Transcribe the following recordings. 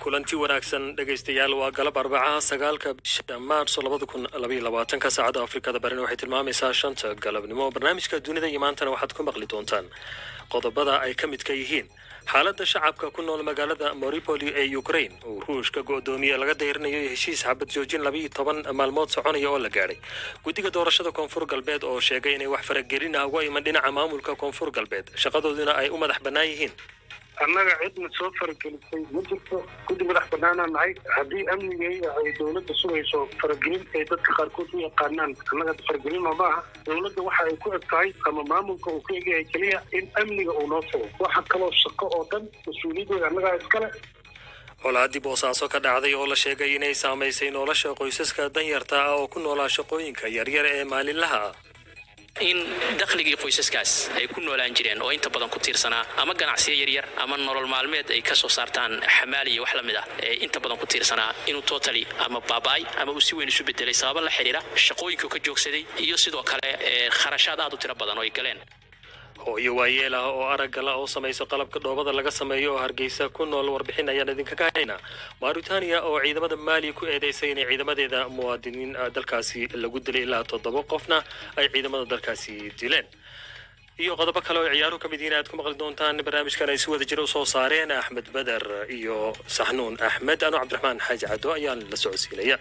kulanti wanaagsan dhegaystayaal waa galab arbacaha sagaalka bisha maarso labada kun labaiyo labaatanka saacadda afrikada barina waxay tilmaamaysaa shanta galabnimo barnaamijka dunida iyo maantana waxaad ku maqli doontaan qodobada ay ka midka yihiin xaaladda shacabka ku nool magaalada moripoli ee ukraine uu ruushka go'doomiye laga dayrinayo heshiis xabad joojin labiiyo toban maalmood soconaya oo la gaadhay guddiga doorashada koonfur galbeed oo sheegay inay wax faragelin ah uga iman dhinaca maamulka koonfur galbeed shaqadooduna ay u madax bannaan yihiin annaga cidna soo faragelisay ma jirto guddi madax banaanaa nahay haddii amnigay ay dowladda sugayso faragelin ay dadka qaarkood u yaqaanaan annaga faragelin ma aha dowladda waxa ay ku eg tahay ama maamulka uu ku egyahay keliya in amniga uu noo sugo waxa kaloo shaqo oo dhan mas-uuliyadeeda annagaa iskale colaadii boosaaso ka dhacday oo la sheegay inay saamaysay nolosha qoysaska danyarta ah oo ku noolaa shaqooyinka yaryar ee maalinlaha ah in dakhligii qoysaskaas ay ku noolaan jireen oo inta badan ku tiirsanaa ama ganacsiyo yaryar ama nolol maalmeed ay ka soo saartaan xamaali iyo wax la mid ah ee inta badan ku tiirsanaa inuu totally ama baaba'ay ama uu si weyn isu bedelay sababa la xidhiira shaqooyinkuu ka joogsaday iyo sidoo kale kharashaad aad u tiro badan oo ay galeen hooyo waayeel ah oo araggala oo samayso qalabka dhoobada laga sameeyo oo hargeysa ku nool warbixin ayaan idinkaga haynaa mauritania oo ciidamada maaliya ku eedeysay inay ciidamadeeda muwaadiniin dalkaasi lagu dilay ilaa toddoba qofna ay ciidamada dalkaasi dileen iyo qodobo kale oo ciyaaruhu ka mid yihiin aad ku maqli doontaan barnaamijkan ay si wada jira usoo saareen axmed beder iyo saxnuun axmed anoo cabdiraxmaan xaaji caddo ayaan la socodsiinaya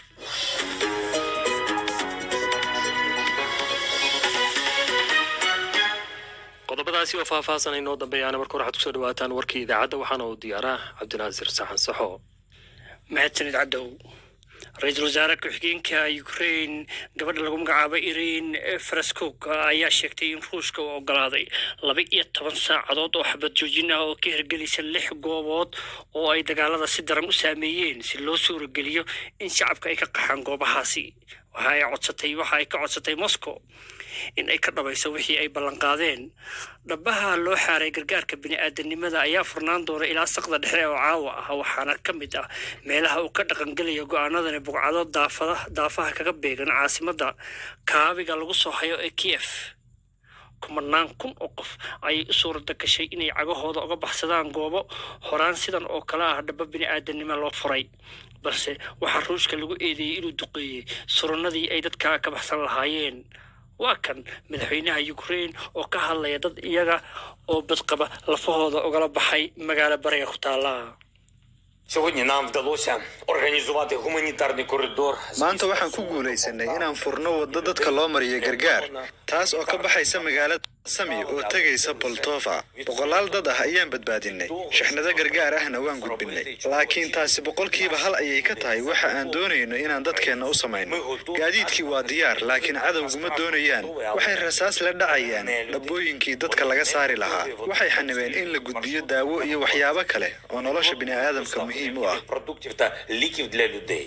qodobadaasi oo faahfaahsan inoo dambeeyaana marka hore waxaad kusoo dhawaataan warkii idaacadda waxaana uu diyaaraa cabdinaasir saxan saxo mahadsanid caddow ra-iisul wasaare ku-xigeenka ukraine gabadha lagu magacaabo irin faraskog ayaa sheegtay in ruushka uu ogolaaday laba iyo toban saacadood oo xabad joojin ah oo ka hirgelaysa lix goobood oo ay dagaalada si daran u saameeyeen si loo suurageliyo in shacabka ay ka qaxaan goobahaasi waxa ay codsatay waxa ay ka codsatay moscow in ay ka dhabayso wixii ay ballanqaadeen dhabaha loo xaaray gargaarka bini-aadanimada ayaa furnaan doona ilaa saqda dhexe oo caawa ah waxaana ka mid ah meelaha uu ka dhaqangelaya go-aanadani bugcado daafada daafaha kaga beegan caasimadda kaabiga lagu soo hayo ee kiev kumanaan kun oo qof ayay u suurada gashay inay cagahooda uga baxsadaan goobo horaan sidan oo kale ah dhaba bini-aadanimo loo furay balse waxaa ruushka lagu eedeeyey inuu duqeeyey surannadii ay dadka ka baxsan lahaayeen waa kan madaxweynaha ukraine oo ka hadlaya dad iyaga oo badqaba lafahooda ugala baxay magaalo bariga ku taala Сьогодні нам вдалося організувати гуманітарний коридор. maanta waxaan ku guulaysanay inaan furno waddo dadka loo mariyo gargaar taas oo ka baxaysa magaalada sami oo tegaysa boltova boqolaal dad ah ayaan badbaadinay shixnado gargaar ahna waan gudbinay laakiin taasi boqolkiiba hal ayay ka tahay waxa aan doonayno inaan dadkeenna u samayno gaadiidkii waa diyaar laakiin cadowguma doonayaan waxay rasaas la dhacayaan dhabbooyinkii dadka laga saari lahaa waxay xanibeen in la gudbiyo daawo iyo waxyaabo kale oo nolosha bini'aadamka muhiim u ah продуктів та ліків для людей.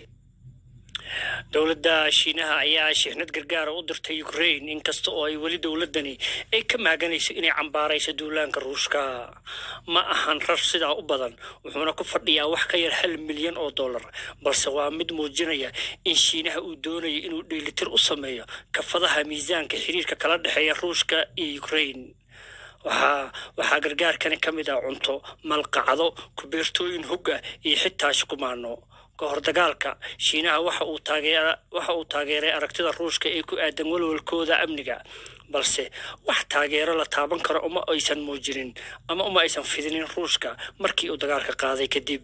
dowladda shiinaha ayaa shixnad gargaara u dirtay ukraine inkasta oo ay weli dowladdani ay ka maaganayso inay cambaarayso duulaanka ruushka ma ahan rar sidaa u badan wuxuuna ku fadhiyaa wax ka yar hal milyan oo dollar balse waa mid muujinaya in shiinaha uu doonayo inuu dheelitir u sameeyo kafadaha miisaanka xiriirka kala dhexeeya ruushka iyo ukraine waxaa waxaa gargaarkani ka mid ah cunto malqacdo kubeertooyin hogga iyo xitaa shukumaano ka hor dagaalka shiinaha waxa uu taageera waxa uu taageeray aragtida ruushka ee ku aadan walwalkooda amniga balse wax taageero la taaban karo uma aysan muujinin ama uma aysan fidinin ruushka markii uu dagaalka qaaday kadib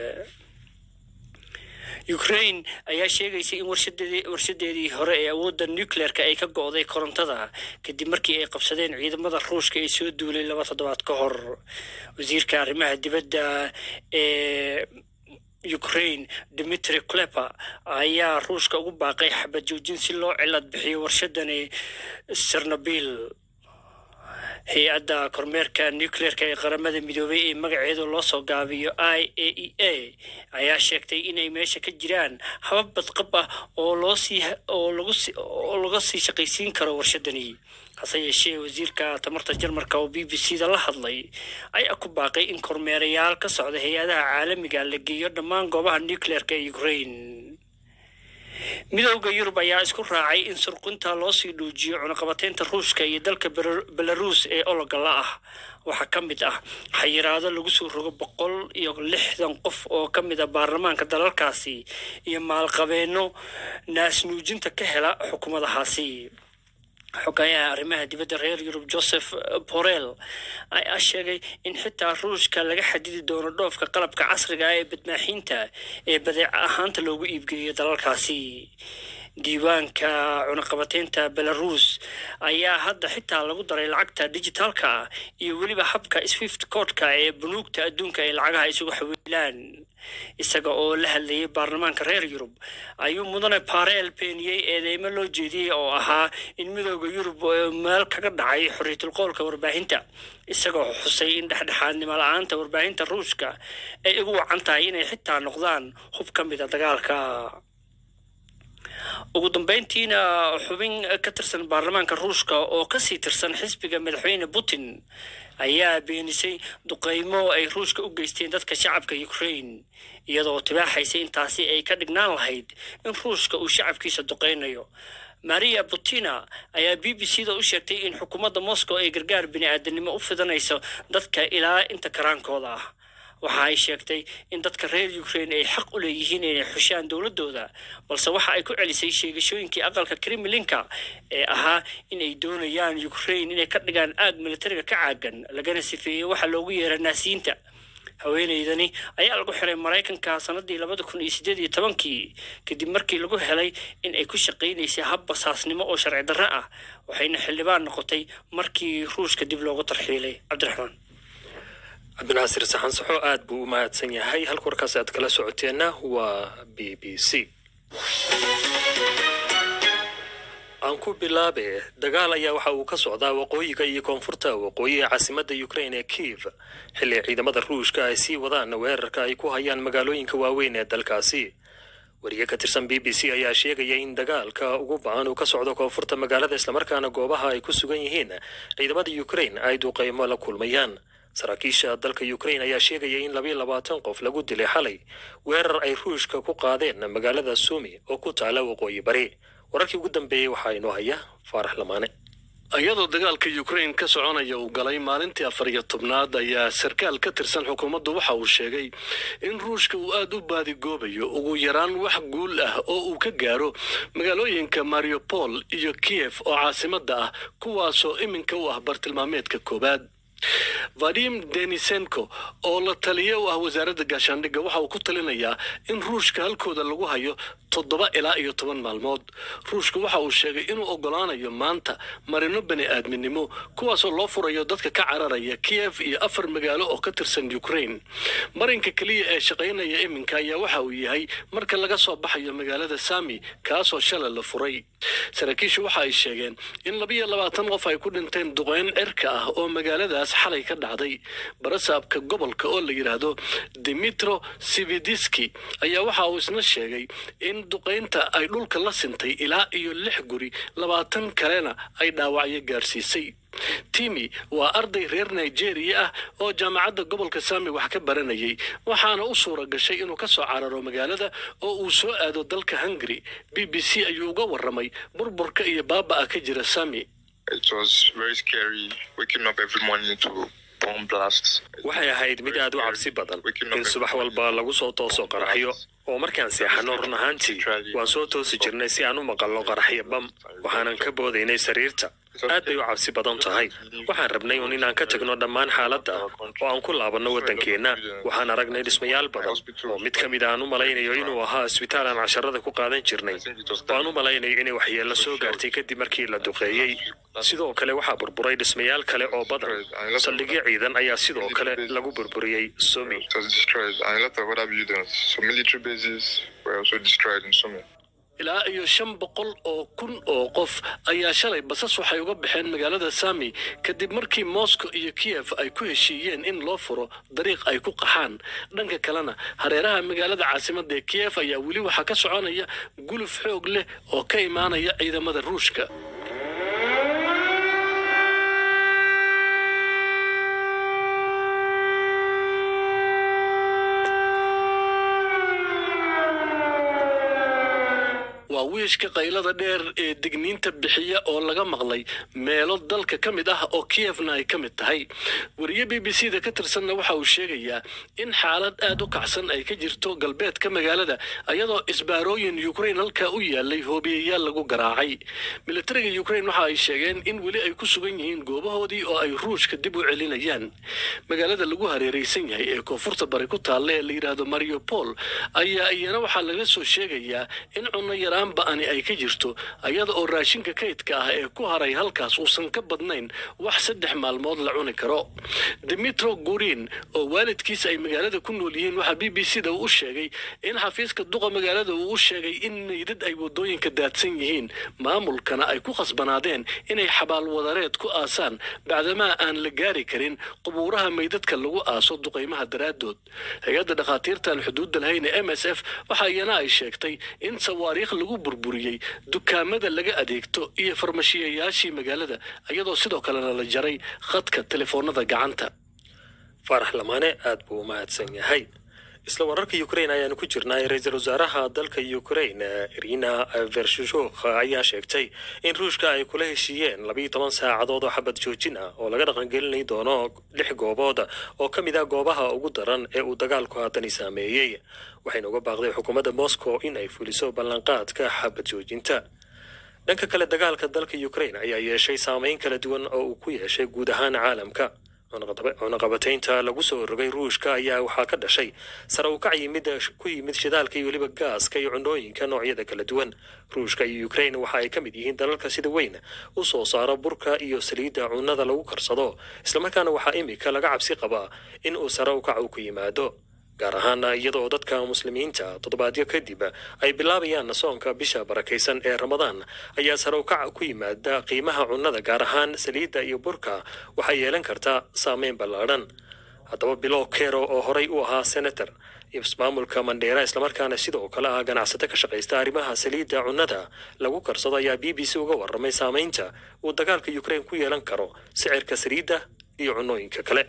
ukraine ayaa sheegaysa in warshadeedii warshadeedii hore ee awoodda nucleerka ay ka go'day korontada kadib markii ay qabsadeen ciidamada ruushka ee soo duulay laba toddobaad ka hor wasiirka arrimaha dibadda ee ukraine dimitri klepa ayaa ruushka ugu baaqay xabad joojin si loo cilad bixiyo warshadani sernobil hay-adda kormeerka nucleerka ee qaramada midoobay ee magaceedu loo soo gaabiyo i a e a ayaa sheegtay inay meesha ka jiraan habab badqab ah oo loo sii oo lagu si oo laga sii shaqaysiin karo warshadani hase yeeshee wasiirka tamarta jarmarka oo b b c da la hadlay ayaa ku baaqay in kormeerayaal ka socda hay-adaha caalamiga la geeyo dhammaan goobaha nucleerka ee ukraine midowda yurub ayaa isku raacay in surqinta loo sii dhuujiyo cunaqabateynta ruushka iyo dalka Bel- belaruus ee ologala ah waxaa ka mid ah xayiraado lagu soo rogo boqol iyo lixdan qof oo ka mid a baarlamaanka dalalkaasi iyo maalqabeeno naasnuujinta ka hela xukuumadahaasi xogayaha arrimaha dibadda reer yurub joseph borrell ayaa sheegay in xitaa ruushka laga xadidi doono dhoofka qalabka casriga ah ee badmaaxiinta ee badeec ahaanta loogu iibgeeyo dalalkaasi diiwaanka cunaqabateynta belarus ayaa hadda xitaa lagu daray lacagta dijitaalka ah iyo weliba habka swift codka ee bunuugta adduunka ay lacagaha isugu xawiilaan isaga oo la hadlayay baarlamaanka reer yurub ayuu mudane pareel beeniyey eedeymo loo jeediyey oo ahaa in midooda yurub oo meel kaga dhacay xorriyatul qoolka warbaahinta isagoo xusay in dhexdhexaadnimo la-aanta warbaahinta ruushka ay ugu wacan tahay inay xitaa noqdaan hub ka mida dagaalka ugu dambeyntiina xubin ka tirsan baarlamaanka ruushka oo kasii tirsan xisbiga madaxweyne putin ayaa beenisay duqeymo ay ruushka u geysteen dadka shacabka ukraine iyadoo tibaaxaysay intaasi ay ka dhignaan lahayd in ruushka uu shacabkiisa duqeynayo maria butina ayaa b b c da u sheegtay in xukuumadda moscow ay gargaar bini-aadanimo u fidanayso dadka ilaa inta karaankooda ah waxa ay sheegtay in dadka reer ukraine ay xaq u leeyihiin inay xushaan dowladooda balse waxa ay ku celisay sheegashooyinkii aqalka kremlinka ee ahaa in ay doonayaan ukraine inay ka dhigaan aag militariga ka caagan lagana sifeeyey waxa loogu yeera naasiyiinta haweeneydani ayaa lagu xiray maraykanka sanadii labada kun iyo sideed iyo tobankii kadib markii lagu helay in ay ku shaqaynaysay hab basaasnimo oo sharci darro ah waxayna xildhibaan noqotay markii ruushka dib loogu tarxiilay cabdiraxmaan cabdinaasir saxan saxo aad buu u mahadsan yahay halka warkaas aad kala socoteenna waa b b c aan ku bilaabe dagaal ayaa waxa uu ka socdaa waqooyiga iyo koonfurta waqooyiga caasimadda ukraine ee kiev xilli ciidamada ruushka ay sii wadaan weerarka ay ku hayaan magaalooyinka waaweyn ee dalkaasi wariye ka tirsan b b c ayaa sheegaya in dagaalka ugu ba-an uu ka socdo koonfurta magaalada islamarkaana goobaha ay ku sugan yihiin ciidamada ukraine ay duqeymo la kulmayaan saraakiisha dalka ukraine ayaa sheegaya in labayo labaatan qof lagu dilay xalay weerar ay ruushka ku qaadeen magaalada sumi oo ku taala waqooyi bari wararkii ugu dambeeyey waxaa inoo haya faarax lamaane iyadoo dagaalka ukraine ka soconaya uu galay maalintii afar iyo tobnaad ayaa sarkaal ka tirsan xukuumaddu waxa uu sheegay in ruushka uu aad u baadigoobayo ugu yaraan wax guul ah oo uu ka gaaro magaalooyinka mariupol iyo kiev oo caasimadda ah kuwaasoo iminka u ah bartilmaameedka koowaad vadim denisenko oo la taliye u ah wasaaradda gaashaandhigga waxa uu ku talinayaa in ruushka halkooda lagu hayo toddoba ilaa iyo toban maalmood ruushka waxa uu sheegay inuu oggolaanayo maanta marino bani aadminimo kuwaasoo loo furayo dadka ka cararaya kiev iyo afar magaalo oo ka tirsan ukraine marinka keliya ee shaqaynaya iminka ayaa waxa uu yahay marka laga soo baxayo magaalada sami kaasoo shalay la furay saraakiishu waxa ay sheegeen in labiyo labaatan qof ay ku dhinteen duqeyn cirka ah oo magaaladaas xalay ka dhacday barasaabka gobolka oo la yidhaahdo dimitro sividiski ayaa waxa uu isna sheegay in duqaynta ay dhulka la sintay ilaa iyo lix guri labaatan kalena ay dhaawacyo gaarsiisay timi waa arday reer nigeria ah oo jaamacadda gobolka sami wax ka baranayay waxaana u suura gashay inuu ka soo cararo magaalada oo uu soo aado dalka hungary b b c ayuu uga warramay burburka iyo baaba'a ka jira sami It was very scary waking up every morning to bomb blasts. waxay ahayd mid aad u cabsi badan in subax walba lagu soo tooso qaraxyo oo markaan seexanno run ahaantii waan soo toosi jirnay si aan u maqalno qaraxyo bam waxaanan ka boodaynay sariirta aad bay u cabsi badan tahay waxaan rabnay un inaan ka tagno dhammaan xaaladda oo aan ku laabanno waddankeenna waxaan aragnay dhismayaal badan oo mid ka mid aan u malaynayo inuu ahaa isbitaal aan casharada ku qaadan jirnay oo aan u malaynayo inay waxyeello soo gaartay kadib markii la duqeeyey sidoo kale waxaa burburay dhismayaal kale oo badan saldhigyo ciidan ayaa sidoo kale lagu burburiyey sumi It was destroyed, and a lot of other buildings. So military bases were also destroyed in Sumy. ilaa iyo shan boqol oo kun oo qof ayaa shalay basas waxay uga baxeen magaalada sami kadib markii moscow iyo kiev ay ku heshiiyeen in loo furo dariiq ay ku qaxaan dhanka kalena hareeraha magaalada caasimadda ee kiev ayaa weli waxaa ka soconaya guluf xoog leh oo ka imaanaya ciidamada ruushka waa wiishka qaylada dheer ee digniinta bixiya oo laga maqlay meelo dalka ka mid ah oo kiyevna ay ka mid tahay wariye b b c da ka tirsanna waxa uu sheegayaa in xaalad aad u kacsan ay ka jirto galbeedka magaalada iyadoo isbaarooyin ukrain halkaa u yaalay hoobiyayaal lagu garaacay militariga ukrain waxa ay sheegeen in weli ay ku sugan yihiin goobahoodii oo ay ruushka dib u celinayaan magaalada lagu hareeraysan yahay ee koonfurta bari ku taalla ee la yidhaahdo mariupol ayaa iyana waxaa laga soo sheegayaa in cunno yaraan ba'ani ay ka jirto iyada oo raashinka kaydka ah ee ku haray halkaas uusan ka badnayn wax saddex maalmood la cuni karo dimitro gurin oo waalidkiisa ay magaalada ku nool yihiin waxaa b b c da uu u sheegay in xafiiska duqa magaalada uu u sheegay in meydad ay wadooyinka daadsan yihiin maamulkana ay ku khasbanaadeen inay xabaal wadareed ku aasaan bacdamaa aan la gaari karin qubuuraha meydadka lagu aaso duqaymaha daraaddood hay-adda dhakhaatiirtan xuduudda lahayn ee m s f waxa iyana ay sheegtay in sawaariikh lagu burburiyey dukaamada laga adeegto iyo farmashiyayaashii magaalada iyadoo sidoo kalena la jaray khadka telefoonada gacanta faarax lamaane aad buu u mahadsan yahay isla wararka ukrain ayaanu ku jirnaa ra-iisul wasaaraha dalka ukrain irina vershishuk ayaa sheegtay in ruushka ay kula heshiiyeen labiiyo toban saacadood oo xabad joojin ah oo laga dhaqangelinay doono lix goobood oo ka mid ah goobaha ugu daran ee uu dagaalku haatani saameeyey waxayna uga baaqday xukuumadda moscow in ay fuliso ballanqaadka xabad joojinta dhanka kale dagaalka dalka ukrain ayaa yeeshay saameyn kala duwan oo uu ku yeeshay guud ahaan caalamka cunaqabataynta lagu soo rogay ruushka ayaa waxaa ka dhashay sare u kac yimid ku yimid shidaalka iyo weliba gaaska iyo cunooyinka noocyada kala duwan ruushka iyo ukrain waxa ay ka mid yihiin dalalka sida weyn u soo saara burka iyo saliidda cunnada lagu karsado islamarkaana waxaa imika laga cabsi qabaa in uu sare u kac u ku yimaado gaar ahaan iyadoo dadka muslimiinta toddobaadyo kadib ay bilaabayaan soonka bisha barakaysan ee ramadaan ayaa sare u kac ku yimaada qiimaha cunnada gaar ahaan saliidda iyo burka waxay yeelan kartaa saameyn ballaadhan haddaba bilow kero oo horay u ahaa senator ismaamulka mandheera islamarkaana sidoo kale ah ganacsato ka shaqaysta arrimaha saliidda cunnada lagu karsado ayaa b b c uga warramay saameynta uu dagaalka ukrain ku yeelan karo sicirka saliidda iyo cunnooyinka kale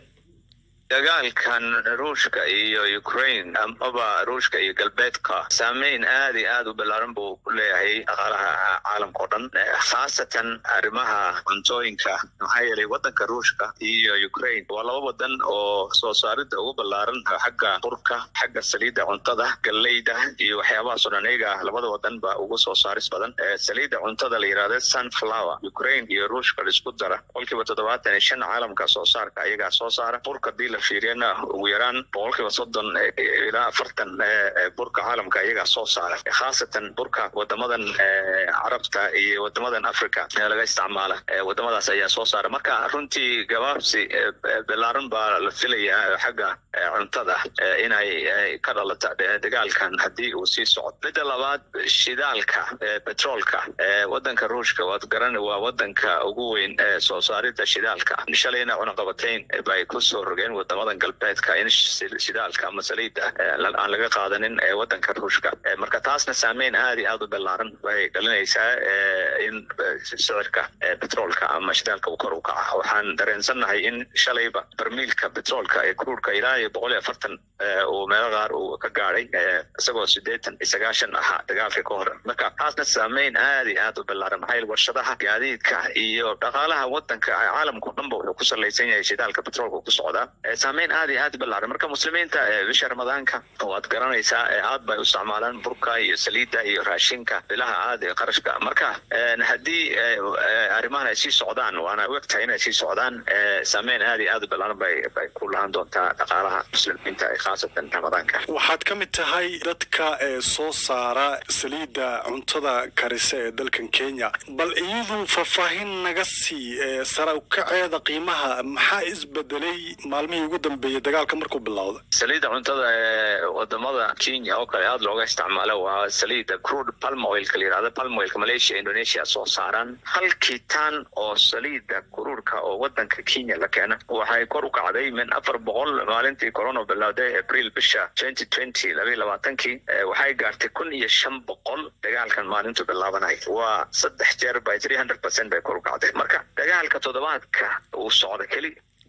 dagaalkan ruushka iyo ukraine amaba ruushka iyo galbeedka saameyn aad iyo aad u ballaaran buu ku leeyahay dhaqaalaha caalamka o dhan khaasatan arrimaha cuntooyinka maxaa yeelay waddanka ruushka iyo ukraine waa laba wadan oo soo saaridda ugu ballaaran xagga qurka xagga saliidda cuntada galleyda iyo waxyaabahaas o dhan iyaga labada wadan ba ugu soo saaris badan saliidda cuntada la yidhahda sunflower ukraine iyo ruushka laisku dara qolkiiba toddobaatan iyo shan caalamka soo saarka ayagaa soo saara burka hadii la fiiriyana ugu yaraan boqolkiiba soddon ilaa afartan burka caalamka iyagaa soo saara khaasatan burka wadamadan carabta iyo wadamadan africa ee laga isticmaala wadamadaas ayaa soo saara marka runtii gabaabsi ballaaran baa la filayaa xagga cuntada inay ka dhalata dagaalkan haddii uu sii socdo midda labaad shidaalka petroolka wadanka ruushka waad garan waa wadanka ugu weyn ee soo saarida shidaalka shalayna cunaqabatayn bay kusoo rogeen wadamadan galbeedka in shidaalka ama saliidda aan laga qaadanin ee wadanka ruushka marka taasna saameyn aad iyo aad u ballaaran bay dhalinaysaa in sicirka petroolka ama shidaalka uu kor u kaca waxaan dareensannahay in shalayba barmiilka petroolka ee kruurka ilaa iyo boqol iyo afartan uu meelo qaar uu ka gaadhay isagoo sideetan iyo sagaashan ahaa dagaalka ka hor marka taasna saameyn aad iyo aad u ballaaran maxaa yeele warshadaha gaadiidka iyo dhaqaalaha wadanka caalamka o dhanba wuxuu ku salaysan yahay shidaalka petroolka ku socdaa saameyn aad iyo aad ballaaran marka muslimiinta bisha ramadaanka waad garanaysaa aad bay u isticmaalaan burka iyo saliidda iyo raashinka bilaha aad ee qarashka marka haddii arrimahan ay sii socdaan waana u egtahay inay sii socdaan saameyn aad iyo aad u ballaaran bay bay ku lahaan doontaa dhaqaalaha muslimiinta khaasatan ramadaanka waxaad ka mid tahay dadka ee soo saara saliidda cuntada karisa ee dalkan kenya bal iyadu faahfaahin naga sii sara ukaceeda qiimaha maxaa isbedelay maalmihii ugu dambeeyey dagaalka markuu bilowda saliidda cuntada ee wadamada kenya oo kale aad looga isticmaalo waa saliidda crude palm oilka la yidhahda palm oilka malaysia indonesia soo saaraan halkii tan oo saliidda kuruurka oo wadanka kenya la keena waxay kor u kacday min afar boqol maalintii corona bilowday april bisha twenty twenty labaiyo labaatankii waxay gaartay kun iyo shan boqol dagaalkan maalintu bilaabanay waa saddex jeer by three hundred percent bay kor u kacday marka dagaalka toddobaadka uu socda keli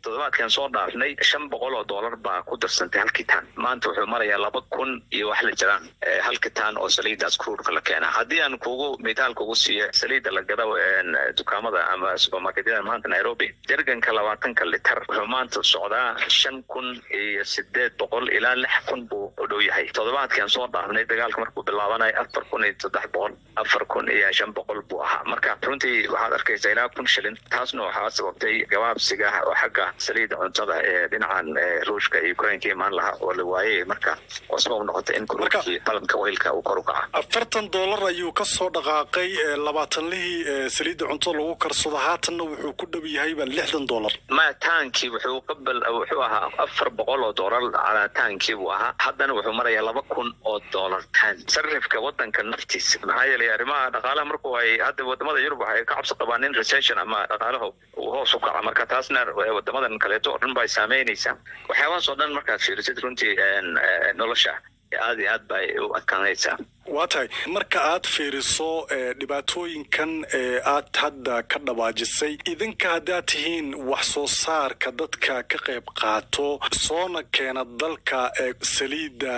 toddobaadkan soo dhaafnay shan boqol oo doolar baa ku darsantay halkii taan maanta wuxuu marayaa laba kun iyo wax la jiraan halkii taan oo saliidaas kruurka la keena haddii aan kugu mitaal kugu siiyo saliida la gado dukaamada ama supermarketyada maanta nairobi jerganka labaatanka litar wuxuu maanta socdaa shan kun iyo sideed boqol ilaa lix kun buu u dhow yahay toddobaadkan soo dhaafnay dagaalka markuu bilaabanayo afar kun iyo saddex boqol afar kun iyo shan boqol buu ahaa marka runtii waxaad arkaysaa ilaa kun shilin taasna waxaa sababtay gabaabsiga oo xagga saliida cuntada ee dhinacan ruushka iyo ukrainka imaan lahaa oo la waayay marka oo sabab noqotay in kuruurkii balanka weylka uu kor u kaca afartan doolar ayuu ka soo dhaqaaqay labaatanlihii saliidda cuntada lagu karsado haatanna wuxuu ku dhow yahayba lixdan doolar ma taankii wuxuu qabal wuxuu ahaa afar boqol oo doolar calaa taankii buu ahaa haddana wuxuu marayaa laba kun oo doolar taan sarifka wadanka naftiisa maxaa yeelay arrimaha dhaqaalaha markuu ay hadda wadamada yurub waxay ka cabsi qabaan in recession ama dhaqaalaha uu hoos u kaca marka taasna wadamadan kaleeto oo dhan bay saameynaysaa waxyaabahaas oo dhan markaad fiirisid runtii nolosha aad iyo aad bay u adkaanaysaa waa tahay marka aad fiiriso dhibaatooyinkan ee aad hadda ka dhawaajisay idinka haddaad tihiin wax soo saarka dadka ka qayb qaato soona keena dalka saliidda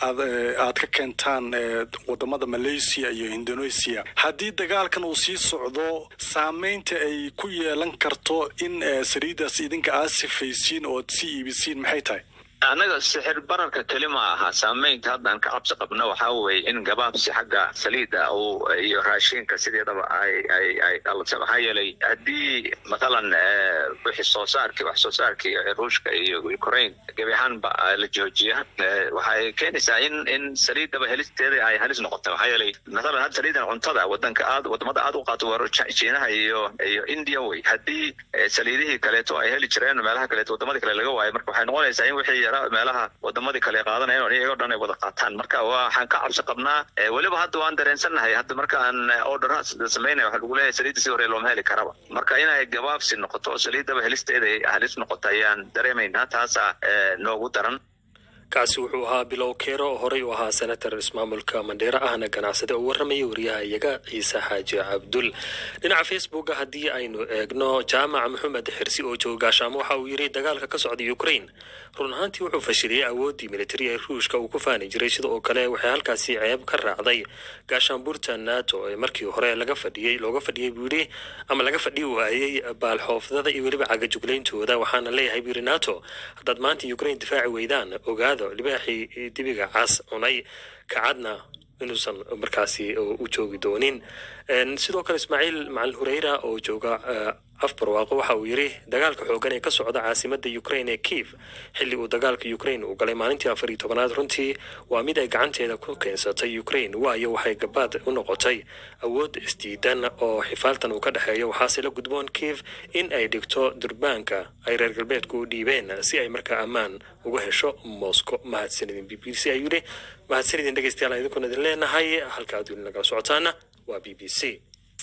aad ka keentaan wadamada malaysia iyo indonesia haddii dagaalkan uu sii socdo saameynta ay ku yeelan karto in saliiddaas idinka aad sifaysiin oo aad sii iibisiin maxay tahay annaga sixir bararka keli ma aha saameynta haddaan ka cabsi qabno waxaa weeye in gabaabsi xagga saliida uu iyo raashinka sideedaba ay ay ay dhalatay maxaa yeelay haddii mathalan wixii soo saarkii wax soo saarkii ruushka iyo ukraine gebi ahaanba la joojiya waxay keenaysaa in in saliidaba helisteeda ay halis noqoto maxaa yeelay mathalan hadda saliidan cuntada wadanka aad wadamada aad u qaato waa jiinaha iyo iyo india wey haddii saliidihii kaleeto ay heli jireen meelaha kaleeto wadamadii kale laga waayo marka waxay noqonaysaa in wixii meelaha wadamadii kale qaadanayeen iyagoo dhan ay wada qaataan marka waxaan ka cabsi qabnaa weliba hadda waan dareensannahay hadda markaan orderaha samaynaya waxa lagu leeyahay saliidda si hore looma heli karaba marka inay gabaabsi noqoto saliiddaba helisteeda ay halis noqoto ayaan dareemaynaa taasaa noogu daran kaasi wuxuu ahaa bilow keero oo horey u ahaa senator ismaamulka mandheera ahna ganacsade oo warramaya wariyaha iyaga ciise xaaji cabdul dhinaca facebooka haddii aynu eegno jaamac maxamed xirsi oo jooga gaashaamo waxa uu yidhi dagaalka ka socda ukraine run ahaantii wuxuu fashiliyey awooddii militari ee ruushka uu ku faani jiray sida oo kale waxay halkaasi ceeb ka raacday gaashaanbuurta nato ee markii hore laga fadhiyey looga fadhiyey buu yidhi ama laga fadhi waayey baalxoofdada iyo weliba cagajuglayntooda waxaana leeyahay buu yidhi nato haddaad maanta ukraine difaaci weydaan ogaado libaaxii dibiga cas cunay kacadna inuusan markaasi u joogi doonin sidoo kale ismaaciil macalin hureyra oo jooga afbarwaaqo waxa uu yidhi dagaalka xoogan ee ka socda caasimada ukraine ee kiev xilli uu dagaalka ukraine uu galay maalintii afar iyo tobanaad runtii waa mid ay gacanteeda ku keensatay ukraine waayo waxay gabaad u noqotay awood isdiidan oo xifaaltan uu ka dhexeeyo waxaase la gudboon kiev in ay dhigto durbaanka ay reer galbeedku u dhiibeen si ay markaa ammaan uga hesho moscow mahadsanidin b b c ayuu yidhi mahadsanidin dhegeystayaal idinkuna idin leenahay halka aad weli nagala socotaana waa b b c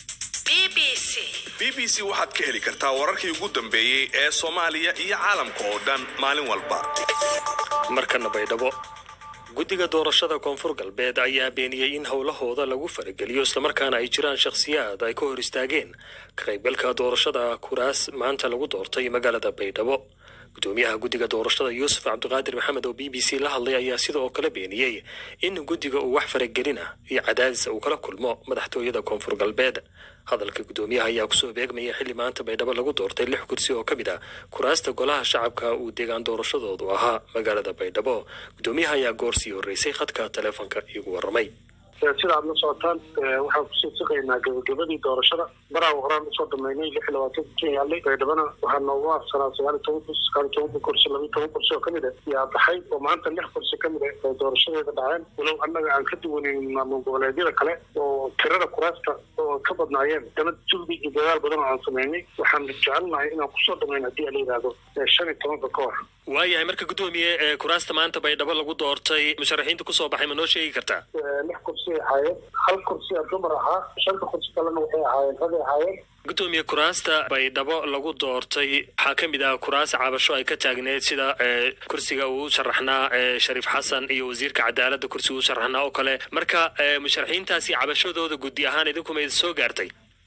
b b c waxaad ka heli kartaa wararkii ugu dambeeyey ee soomaaliya iyo caalamka oo dhan maalin walba markana baydhabo guddiga doorashada koonfur galbeed ayaa beeniyey in howlahooda lagu farageliyo islamarkaana ay jiraan shakhsiyaad ay ka hor istaageen ka qaybgalka doorashada kuraas maanta lagu doortay magaalada baydhabo gudoomiyaha guddiga doorashada yuusuf cabdiqaadir maxamed oo b b c la hadlay ayaa sida oo kale beeniyey in guddiga uu wax faragelina iyo cadaadis uu kala kulmo madaxtooyada koonfur galbeed hadalka gudoomiyaha ayaa kusoo beegmaya xilli maanta baydhabo lagu doortay lix kursi oo ka mid ah kuraasta golaha shacabka uu deegaan doorashadoodu ahaa magaalada baydhabo gudoomiyaha ayaa goor sii horreysay khadka taleefonka iigu warramay sida aad la socotaan waxaan kusii siqaynaa gabagabadii doorashada baraa horaan usoo dhameynay lix iyo labaatan kursi yaalay baydhabana waxaa noogu afsanaa sagaal iyo toban kursi sagaal iyo toban kursi laba iyo toban kursi oo kamid ah yaa baxay oo maanta lix kursi kamid ah oo doorashadeeda dhaceen walow annaga aan ka duwanin maamul goboleedyada kale oo tirada kuraasta oo ka badnaayeen dana jugdi iyo dadaal badan oo aan sameynay waxaan jecelnahay inaan kusoo dhameyn haddii la yidhaahdo shan iyo tobanka ka hor waayahay marka gudoomiye kuraasta maanta baydhabo lagu doortay musharaxiinta kusoo baxay ma noo sheegi kartaa lix kursi ay ahaayeen hal kursi a dumar ahaa shanta kursi kalena waxay ahaayeen ragay ahaayeen gudoomiye kuraasta baydhabo lagu doortay waxaa ka mid ah kuraas cabasho ay ka taagneed sida kursiga uu u sharaxnaa shariif xasan iyo wasiirka cadaaladda kursiga u sharaxnaa oo kale marka musharaxiintaasi cabashadooda guddi ahaan idinkuma idin soo gaartay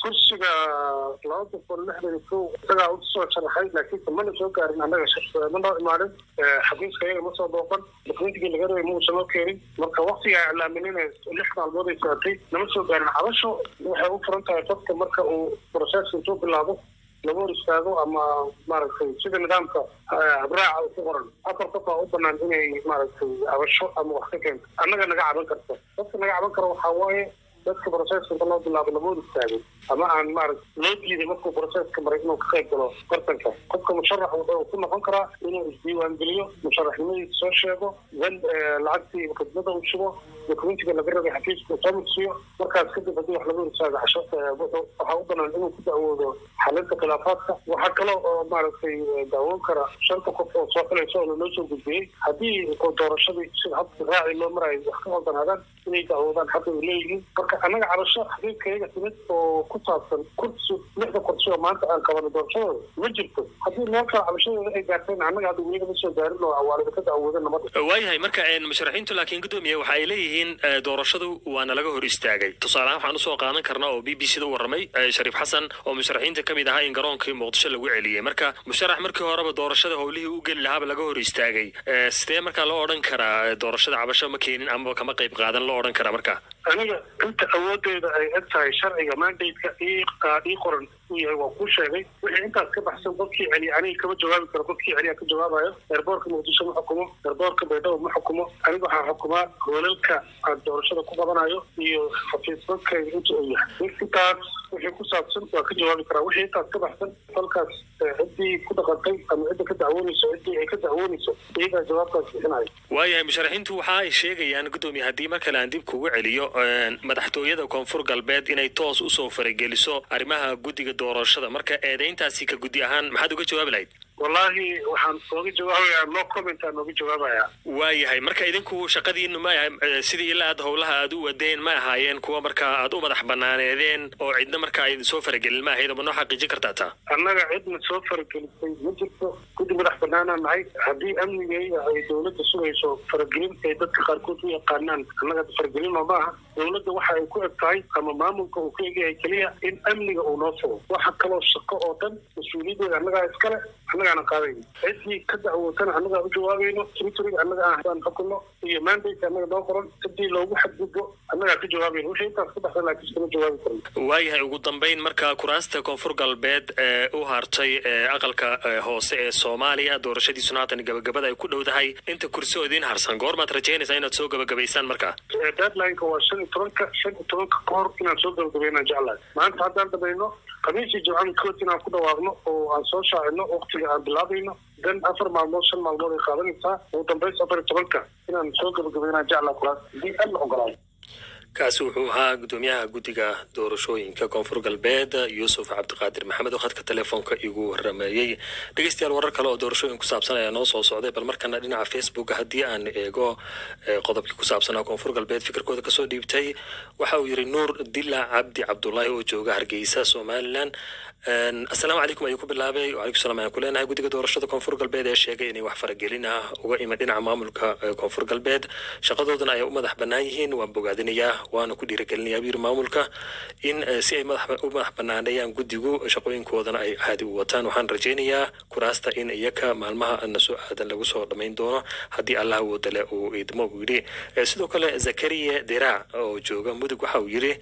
kursiga laba boqol lixdan iyo kow isagaa usoo sharaxay laakiinse mana soo gaarin annaga ma noo imaanin xafiiska iyaga ma soo booqan dokumentigii laga rabay ma uusan noo keenin marka waktigaa iclaaminina lix maalmood ay socotay nama soo gaarin cabasho waxay u furan tahay qofka marka uu proceska intuu bilaabo laga hor istaago ama maaragtay sida nidaamka habraaca ku qoran afar qof aa u banaan inay maaragtay cabasho ama wax ka keento annaga naga caban karta dadka naga caban kara waxaa waaye dadka proceska inta loo bilaabo lama hor istaago ama aan maaragta loo diiday markuu proceska maray inuu ka qayb galo tartanka qofka musharax wuxuu ku noqon karaa inuu isdiiwaangeliyo musharaxnimadiisa soo sheego dan lacagtii khidmada uu shubo dokumentiga laga rabay xafiiska uu soo mudsiyo markaas kadib haddii wax laga hor istaago casho waxaa u banaan inuu ku dacwoodo xalinta khilaafaadka waxaa kaloo oo maaragtay daawoon kara shanta qof oo soo filaysa oo lanoo soo gudbiyey haddii doorashadii sida habka raaci loo marayo wax ka qaldanaadaan inay dacwoodaan xaqa ay leeyihiin marka annaga cabasho xafiiskayaga timid oo ku saabsan kursi lixda kursi oo maanta aan qabano doorashadooda ma jirto haddii meel kale cabashadooda ay gaarteen annaga hadda weliga ma soo gaarin oo awaalida ka dacwooda namada waayahay marka musharaxiintu laakiin gudoomiye waxa ay leeyihiin doorashadu waana laga hor istaagay tusaalehaan waxaan usoo qaadan karnaa oo b b c da u warramay shariif xasan oo musharaxiinta ka mid ahaa in garoonkii muqdisho lagu celiyey marka musharax markii horeba doorashada howlihii u geli lahaaba laga hor istaagay sidee markaa loo odhan karaa doorashada cabasho ma keenin amaba kama qayb qaadan loo odhan karaa marka aniga inta awoodeeda ay eg tahay sharciga mandate-ka ii qoran uu yahay waa kuu sheegay wixii intaas ka baxsan qofkii celiya aniga kama jawaabi karo qofkii celiya ka jawaabayo eerboorka muqdisho ma xukumo eerboorka baydhabo ma xukumo aniga waxaa xukumaa hoolalka aan doorashada ku qabanayo iyo xafiisbadkayga inta uu yahay intaas wixii ku saabsan waa ka jawaabi karaa wixii intaas ka baxsan falkaas ciddii ku dhaqantay ama cidda ka dacwoonayso ciddii ay ka dacwoonayso iyagaa jawaabtaas bixinayo waayahay musharaxiintu waxa ay sheegayaan gudoomiye haddii mar kale aan dib kugu celiyo madaxtooyada koonfur galbeed inay toos usoo farageliso arrimaha guddiga doorashada marka eedayntaasi ka guddi ahaan maxaad uga jawaabi lahayd wallaahi waxaan ooga jawaabayaa no comment aan ooga jawaabayaa waayahay marka idinku shaqadiinu ma aha sidii ilaa aad howlaha aad u wadeen ma ahaayeen kuwa markaa aad u madax banaaneedeen oo cidna markaa idin soo faragelin ma ahayd ma noo xaqiijin kartaa taa annaga cidna soo faragelisay ma jirto guddi madax banaanaa nahay haddii amnigayga ay dowladda sugayso faragelin ay dadka qaarkood u yaqaanaan annaga faragelin oo ma aha dowladda waxa ay ku eg tahay ama maamulka uu ku egyahay keliya in amniga uu noo sugo waxa kaloo shaqo oo dhan mas-uuliyaddeeda annagaa iskale annagaana qaadayno ciddii ka dacwootana annagaa u jawaabayno tritoriga annaga aan hadaan xukunno iyo mandate annaga noo qoran ciddii loogu xadgudbo annagaa ka jawaabayno wixii intaas ka baxsan laakiin iskama jawaabi karno waayahay ugu dambayn marka kuraasta koonfur galbeed ee u hartay ee aqalka hoose ee soomaaliya doorashadiisuna haatan gabagabada ay ku dhowdahay inta kursi oo idiin harsan goormaad rajaynaysaa inaad soo gabagabaysaan marka deadlineka waa shan iyo tobanka shan iyo tobanka ka hor inaan soo gabagabaynaan jeclahay maanta haddaan dhamayno khamiisii jimcada kood inaan ku dhawaaqno oo aan soo shaacino waqtiga aan bilaabayno dan afar maalmood shan maalmood ay qaadanaysaa ugu dambays afar iyo tobanka inaan soo gabagabaynaan jeclaa kuraas haddii alla ogolaado kaasi wuxuu ahaa gudoomiyaha guddiga doorashooyinka koonfur galbeed yuusuf cabdiqaadir maxamed oo khadka telefoonka igu warameeyey dhegeystayaal warar kale oo doorashooyin ku saabsan ayaa noo soo socday bal markana dhinaca facebook haddii aan eego qodobkii ku saabsanaa koonfur galbeed fikirkooda kasoo dhiibtay waxa uu yidhi nuur dila cabdi cabdulaahi oo jooga hargeysa somalilan assalaamu calaykum ayuu ku bilaabay wacalaykum salam ayaan ku leenahay guddiga doorashada koonfur galbeed ee sheegay inay wax faragelin ah uga iman dhinaca maamulka koonfur galbeed shaqadoodana ay u madax bannaan yihiin waan bogaadinayaa waana ku dhiirigelinayaa buu yiri maamulka in si ay madax u madax bannaaneeyaan guddigu shaqooyinkoodana ay caadi u wataan waxaan rajaynayaa kuraasta in iyaka maalmaha na soo aadan lagu soo dhammayn doono haddii allah woodale uu idmo uu yidhi sidoo kale zakariya diraac oo jooga mudug waxa uu yidhi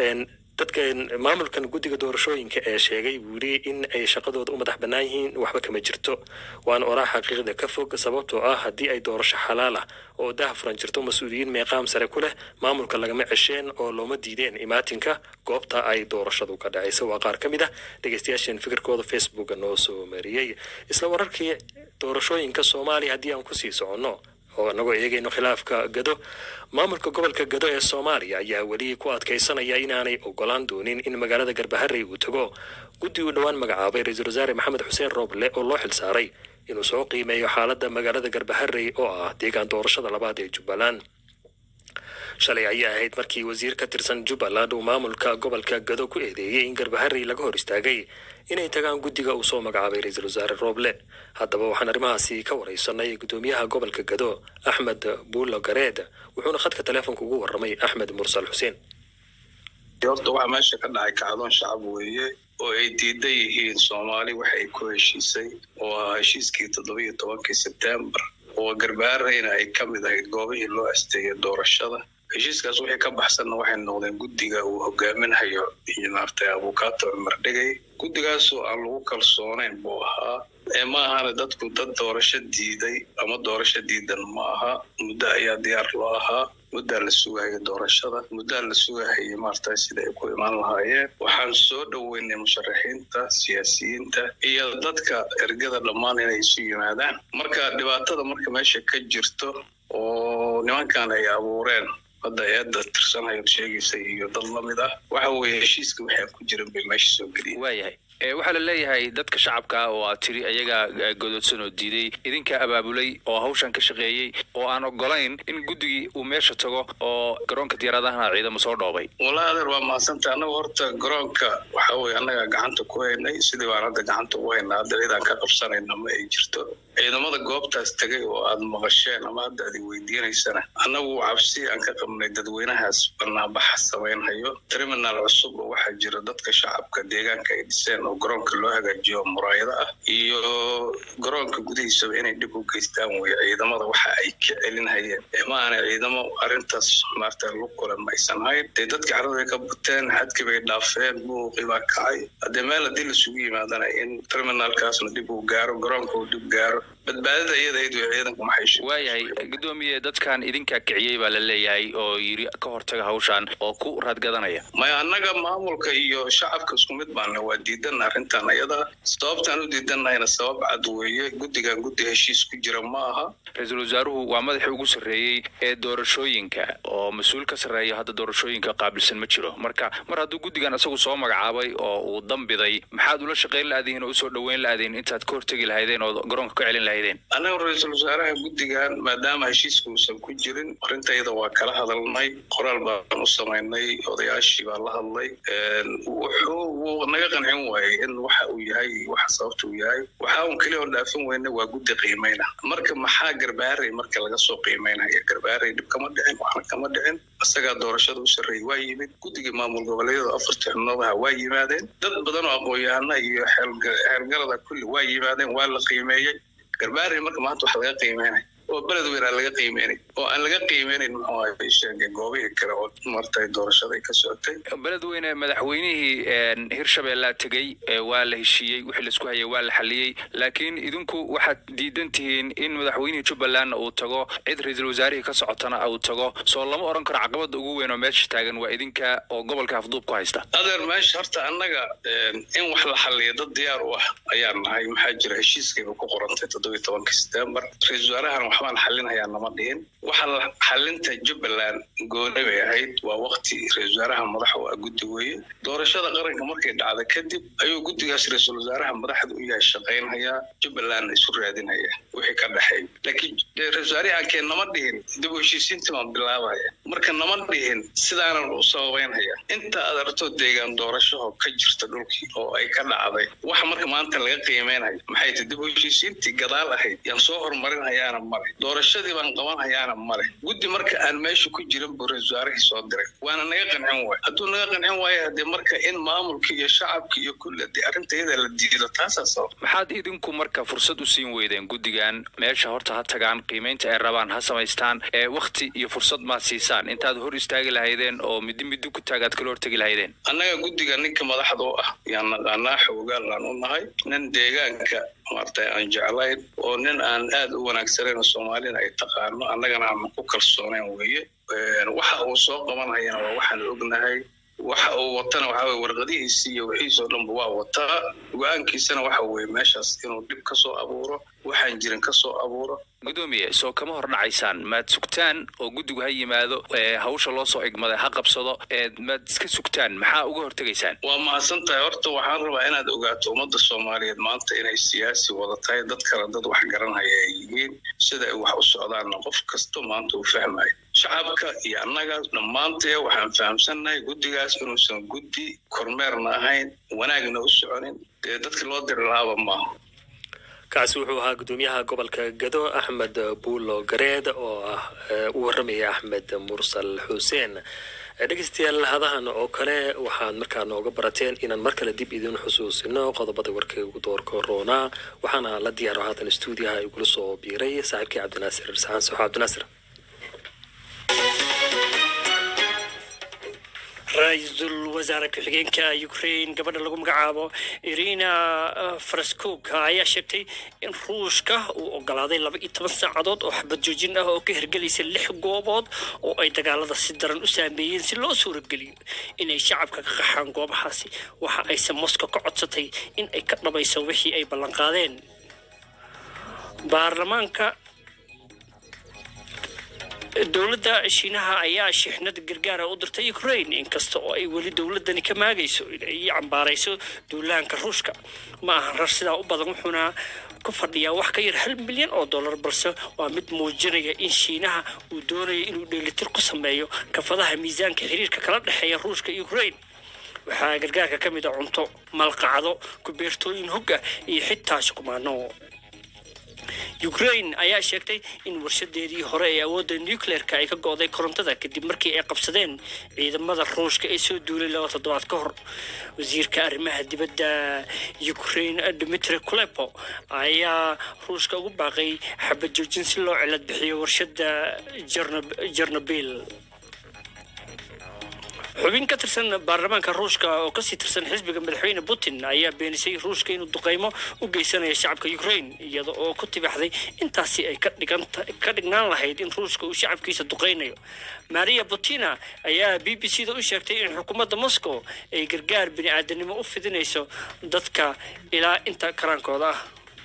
dadka maamulkan guddiga doorashooyinka ee sheegay buu yidhi in ay shaqadooda u madax bannaan yihiin waxba kama jirto waana oraa xaqiiqda ka fog sababtoo ah haddii ay doorasho xalaal ah oo dah furan jirto mas-uuliyiin meeqaam sare ku leh maamulka lagama cesheen oo looma diideen imaatinka goobta ay doorashadu ka dhacaysa waa qaar ka mid ah dhegeystayaasheen fikirkooda facebooka noo soo mariyey isla wararkii doorashooyinka soomaaliya haddii aan kusii soconno oo anagoo eegayno khilaafka gado maamulka gobolka gado ee soomaaliya ayaa weli ku adkaysanaya inaanay ogolaan doonin in magaalada garbaharey uu tago guddi uu dhowaan magacaabay ra-iisul wasaare maxamed xuseen rooble oo loo xilsaaray inuu soo qiimeeyo xaaladda magaalada garbaharey oo ah deegaan doorashada labaad ee jubbaland shalay ayaa ahayd markii wasiir ka tirsan jubbaland uu maamulka gobolka gado ku eedeeyey in garbaharey laga hor istaagay inay tagaan guddiga uu soo magacaabay ra-iisul wasaare rooble haddaba waxaan arrimahaasi ka waraysanay gudoomiyaha gobolka gado axmed buulo gareed wuxuuna khadka teleefonka ugu warramay axmed mursal xuseen horta waxa meesha ka dhacay kacdoon shacab weeye oo ay diidan yihiin soomaali waxa ay ku heshiisay oo ahaa heshiiskii toddobiyo tobankii sebtembar oo garbaarayna ay ka mid ahayd goobihii loo asteeyay doorashada heshiiskaas wixii ka baxsanna waxay noqdeen guddiga uu hogaaminayo maartay abukaato cumar dhegay guddigaasoo aan lagu kalsoonayn buu ahaa ee ma ahana dadku dad doorasho diiday ama doorasho diidan ma aha muddo ayaa diyaar loo ahaa muddaa la sugahaya doorashada muddaa la sugahaya maarta sida ay ku imaan lahaayeen waxaan soo dhoweynay musharaxiinta siyaasiyiinta iyo dadka ergada dhammaan inay isu yimaadaan marka dhibaatada marka meesha ka jirto oo nimankan ay abuureen hadda eedda tirsanhayo sheegaysa iyo dad la mid ah waxa weeye heshiiska waxaa ku jiran bay meesha soo geliyeen waayahay waxaa la leeyahay dadka shacabka oo aad tiri ayagaa godoodsan oo diiday idinkaa abaabulay oo hawshan ka shaqeeyey oo aan ogolayn in guddigii uu meesha tago oo garoonka diyaaradaha ciidamo soo dhoobay wallaahi adeer waa mahadsanta annaga horta garoonka waxa weye annagaa gacanta ku haynay sidii baan hadda gacanta ugu haynaa hadda cidaan ka qabsanayna ma ay jirto ciidamada goobtaas tegay oo aad maqasheen ama hadda aad weydiinaysana annagu cabsi aan ka qabnay dadweynahaas banaanbaxa samaynhayo terminal cusub oo waxaa jira dadka shacabka deegaanka ay dhiseen oo garoonka loo hagaajiyo muraayado ah iyo garoonka gudihiisaba inay dhib u geystaan weye ciidamada waxa ay ka celinhayeen ma aanay ciidamo arrintaas maarta lu kulan maysan hayn dee dadka carada ka buteen xadkii bay dhaafeen buuqii baa kacay haddee meel haddii lasugu yimaadana in terminalkaasna dhib uu gaaro garoonka uu dhib gaaro badbaadada iyadayd way ciidanku maxay waayahay gudoomiye dadkan idinkaa kiciyey baa la leeyahay oo yiri ka hortaga hawshan oo ku raadgadanaya maya annaga maamulka iyo shacabka isku mid baana waa diidan arrintan ayada sababtaan u diidanahayna sabab cad weeye guddigan guddi heshiis ku jira ma aha ra-iisul wasaaruhu waa madaxii ugu sarreeyey ee doorashooyinka oo mas-uul ka sarreeya hadda doorashooyinka qaabilsan ma jiro marka mar hadduu guddigan isagu soo magacaabay oo uu dambiday maxaad ula shaqayn la-adihin oo usoo dhoweyn la-adihin intaad ka hortegi lahaydeen oo garoonka ka celin lahaydeen annaga ra-iisul wasaaraha guddigan maadaama heshiiska uusan ku jirin arintayada waa kala hadalnay qoraal baan u samaynay odayaashii baan la hadlay wuxuu wuu naga qancin waayey in waxa uu yahay waxa sababta uu yahay waxa uun keliya oo dhaafin weyna waa guddi qiimeyna marka maxaa garbaaray marka laga soo qiimeynaya garbaaray dhib kama dhicin waxna kama dhicin isagaa doorashada u sarreeyey waa yimid guddiga maamul goboleedyada afartii xubnoodaha waa yimaadeen dad badan oo aqoon-yahana iyo xeelgarada kulli waa yimaadeen waa la qiimeeyey garbaaray marka maanta wax laga qiimeynaya oo beled weyn aan laga qiimeynayn oo aan laga qiimeynayn muxuu ahay sheegay goobihii kale oo martay doorashada ay ka socotay beledweyne madaxweynihii hirshabeellaa tegey waa la heshiiyey wixii laisku hayay waa la xaliyey laakiin idinku waxaad diidan tihiin in madaxweynihii jubbalandna uu tago cid ra-iisul wasaarihii ka socotana uu tago soo lama oran karo caqabada ugu weyn oo meesha taagan waa idinka oo gobolka afduub ku haysta adeer meesha horta annaga in wax la xaliyo dad diyaar u ah ayaan nahay maxaa jira heshiiskayba ku qorantay toddobiyo tobankii setembar ra-isul wasaarahan waxbaan xalinhayaa nama dhihin waxa la xalinta jubbaland gooni bay ahayd waa wakti ra-isul wasaaraha madax u ah guddi weeye doorashada qaranka markay dhacda kadib ayuu guddigaas ra-iisul wasaaraha madaxda u yahay shaqaynhayaa jubbalandna isu raadinhaya wixii ka dhexeey laakiin ra-isul wasaarihi aankeen nama dhihin dib u heshiisiintii baan bilaabaya marka nama dhihin sidaanan u sababeynhaya inta aad aragto deegaan doorashaho ka jirta dhulkii oo ay ka dhacday waxa marka maanta laga qiimeynayo maxay tahay dib u heshiisiintii gadaal ahayd yaan soo horumarinhayaana male doorashadii baan qabanhayaana male guddi marka aan meesha ku jirin buu ra-isul wasaarihii soo diray waana naga qancin waay hadduu naga qancin waayo hadee marka in maamulka iyo shacabka iyo kulle dee arrinta iyada la diido taasaa sabab maxaad idinku marka fursad u siin weydeen guddigan meesha horta ha tagaan qiimeynta ay rabaan ha samaystaan ee wakti iyo fursad maad siisaan intaad hor istaagi lahaydeen oo midi midi ku taagaad kala hortegi lahaydeen annaga guddiga ninka madaxda u ah yaan naqaanaa xoogaanlaan u nahay nin deegaanka maartay aan jeclayn oo nin aan aad u wanaagsanayn oo soomaalina ay taqaano annagana aan ku kalsoonayn weeye waxa uu soo qabanhayana waa waxaan ognahay waxa uu watana waxa weye warqadihiisii iyo wixiisoo dhanba waa wataa go-aankiisana waxa weeye meeshaas inuu dhib ka soo abuuro waxaan jirin ka soo abuuro gudoomiye soo kama hor dhacaysaan maad sugtaan oo guddigu ha yimaado hawsha loo soo egmaday ha qabsado maad iska sugtaan maxaa uga hortegaysaan waa mahadsan tahay horta waxaan rabaa inaad ogaato ummadda soomaaliyeed maanta inay siyaasi wada tahay dad kale dad wax garanhaya ay yihiin sida ay wax u socdaanna qof kasto maanta uu fahmayo shacabka iyo annaga dhammaantee waxaan fahamsannahay guddigaas inuusan guddi kormeerna ahayn wanaagna u soconin dee dadka loo diri lahaaba maaha kaasi wuxuu ahaa gudoomiyaha gobolka gado axmed buulo gareed oo ah u waramaya axmed mursal xuseen dhegeystayaal hadahan oo kale waxaad markaa nooga barateen inaan mar kale dib idin xusuusino qodobada warkay ugu doorka roonaa waxaana la diyaaro haatan stuudiyaha igula soo biiray saaxiibkii cabdinaasir saxaan soxo cabdinaasir ra-iisul wasaare ku-xigeenka ukraine gabadha lagu magacaabo irina faraskog ayaa sheegtay in ruushka uu ogolaaday laba iyo toban saacadood oo xabad joojin ah oo ka hirgelaysa lix goobood oo ay dagaalada si daran u saameeyeen si loo suurageliyo inay shacabka ka qaxaan goobahaasi waxa ayse moscow ka codsatay in ay ka dhabayso wixii ay ballanqaadeen baarlamaanka dowladda shiinaha ayaa shixnada gargaara u dirtay ukraine inkasta oo ay weli dowladani ka maagayso inay cambaarayso duulaanka ruushka ma ahan rar sidaa u badan wuxuuna ku fadhiyaa wax ka yar hal milyan oo dollar balse waa mid muujinaya in shiinaha uu doonayo inuu dheelitir ku sameeyo kafadaha miisaanka xiriirka kala dhexeeya ruushka iyo ukraine waxaa gargaarka ka mid a cunto malqacdo kubeertooyin hog ah iyo xitaa shukumaano ukraine ayaa sheegtay in warshadeedii hore ee awoodda nucleerka ay ka go'day korontada kadib markii ay qabsadeen ciidamada ruushka ee soo duulay laba toddobaad ka hor wasiirka arrimaha dibadda ukraine dmitri kulepo ayaa ruushka ugu baaqay xabad joojin si loo cilad bixiyo warshadda jernobil xubin ka tirsan baarlamaanka ruushka oo kasii tirsan xisbiga madaxweyne putin ayaa beenisay ruushka inuu duqeymo u geysanayo shacabka ukraine iyada oo ku tibaxday intaasi ay ka dhignaan lahayd in ruushka uu shacabkiisa duqeynayo maria putina ayaa b b c da u sheegtay in xukuumadda moscow ay gargaar bini aadanimo u fidinayso dadka ilaa inta karaankooda ah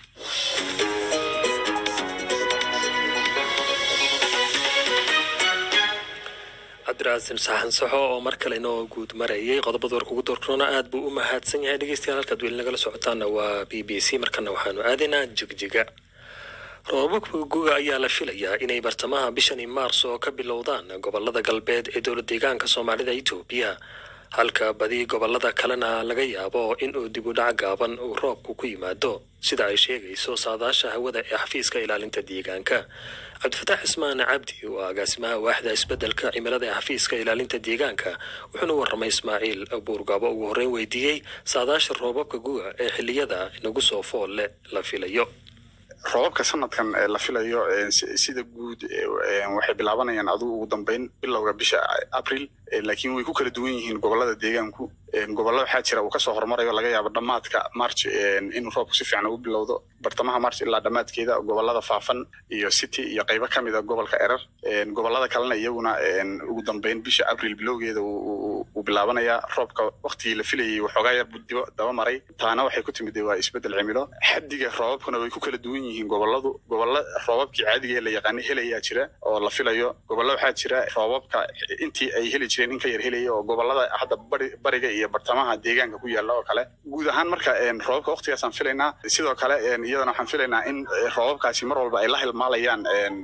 cabdiraasin saxan saxo oo mar kale inoo guud marayay qodobada warka ugu doorkaroona aad buu u mahadsan yahay dhegeystayaal halkaad weli nagala socotaana waa b b c markana waxaanu aadaynaa jigjiga roobabka guga ayaa la filayaa inay bartamaha bishani maars oo ka bilowdaan gobolada galbeed ee dowlad deegaanka soomaalida etoobiya halka badi gobolada kalena laga yaabo inuu dib u dhac gaaban uu roobku ku yimaado sida ay sheegayso saadaasha hawada ee xafiiska ilaalinta deegaanka cabdifataax ismaan cabdi oo agaasimaha waaxda isbeddelka cimilada ee xafiiska ilaalinta deegaanka wuxuuna warramay ismaaciil buurgaabo ugu horreyn weydiiyey saadaasha roobabka guga ee xilliyada inagu soo foolle la filayo roobabka sanadkan la filayo sida guud waxay bilaabanayaan adigu ugu dambeyn bilowga bisha abril laakiin way ku kala duwan yihiin gobolada deegaanku gobollo waxaa jira uu kasoo horumarayo laga yaabo dhammaadka march inuu roobku si fiican ugu bilowdo bartamaha march ilaa dhammaadkeeda gobolada faafan iyo city iyo qaybo ka mid a gobolka erer gobolada kalena iyaguna ugu dambeyn bisha abril bilowgeeda uu bilaabanayaa roobka waktigii la filayay waxoogaa yar dibo daba maray taana waxay ku timid waa isbeddel cimilo xaddiga roobabkuna way ku kala duwan yihiin goboladu gobollo roobabkii caadiga ee la yaqaana helayaa jira oo la filayo gobollo waxaa jira roobabka intii ay heli jireen in ka yar helaya oo gobolada hadda bari bariga iyo bartamaha deegaanka ku yaala oo kale guud ahaan marka roobabka waktigaasaan filaynaa sidoo kale iyadana waxaan filaynaa in roobabkaasi mar walba ay la hilmaalayaan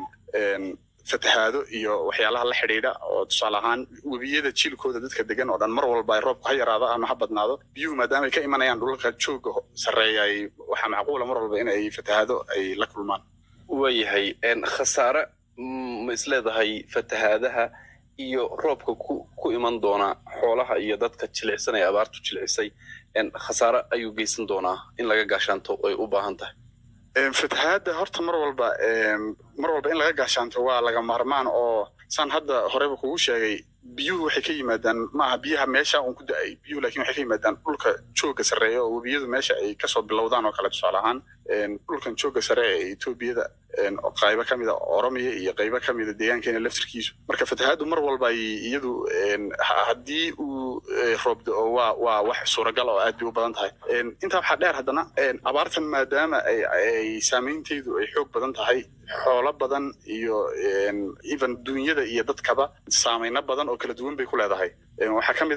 fatahaado iyo waxyaalaha la xidhiidha oo tusaale ahaan webiyada jiilkooda dadka degan oo dhan mar walba ay roobku ha yaraado ama ha badnaado biyuhu maadaama ay ka imanayaan dhulalka jooga sarreeya ay waxaa macquula mar walba in ay fatahaado ay la kulmaan waayahay khasaare ma isleedahay fatahaadaha iyo roobka ku ku iman doona xoolaha iyo dadka jilicsan ee abaartu jilicisay khasaare ayuu geysan doonaa in laga gaashaanto ay u baahan tahay fatahaadda horta mar walba mar walba in laga gaashaanto waa laga maarmaan oo saan hadda horeba kugu sheegay biyuhu waxay ka yimaadaan maaha biyaha meesha un ku da-ay biyuhu laakiin waxay ka yimaadaan dhulka jooga sarreeya oo webiyadu meesha ay kasoo bilowdaan oo kale tusaale ahaan dhulkan jooga sare ee etoobiyada qaybo ka mida oromiya iyo qaybo ka mida deegaankeena laftirkiisu marka fatahaaddu mar walba ay iyadu haddii uu roobdo waa waa wax suuragal oo aad bay u badan tahay intaa waxaa dheer haddana abaartan maadaama ay saameynteedu ay xoog badan tahay xoolo badan iyo even duunyada iyo dadkaba saameyno badan oo kala duwan bay ku leedahay waxaa ka mid a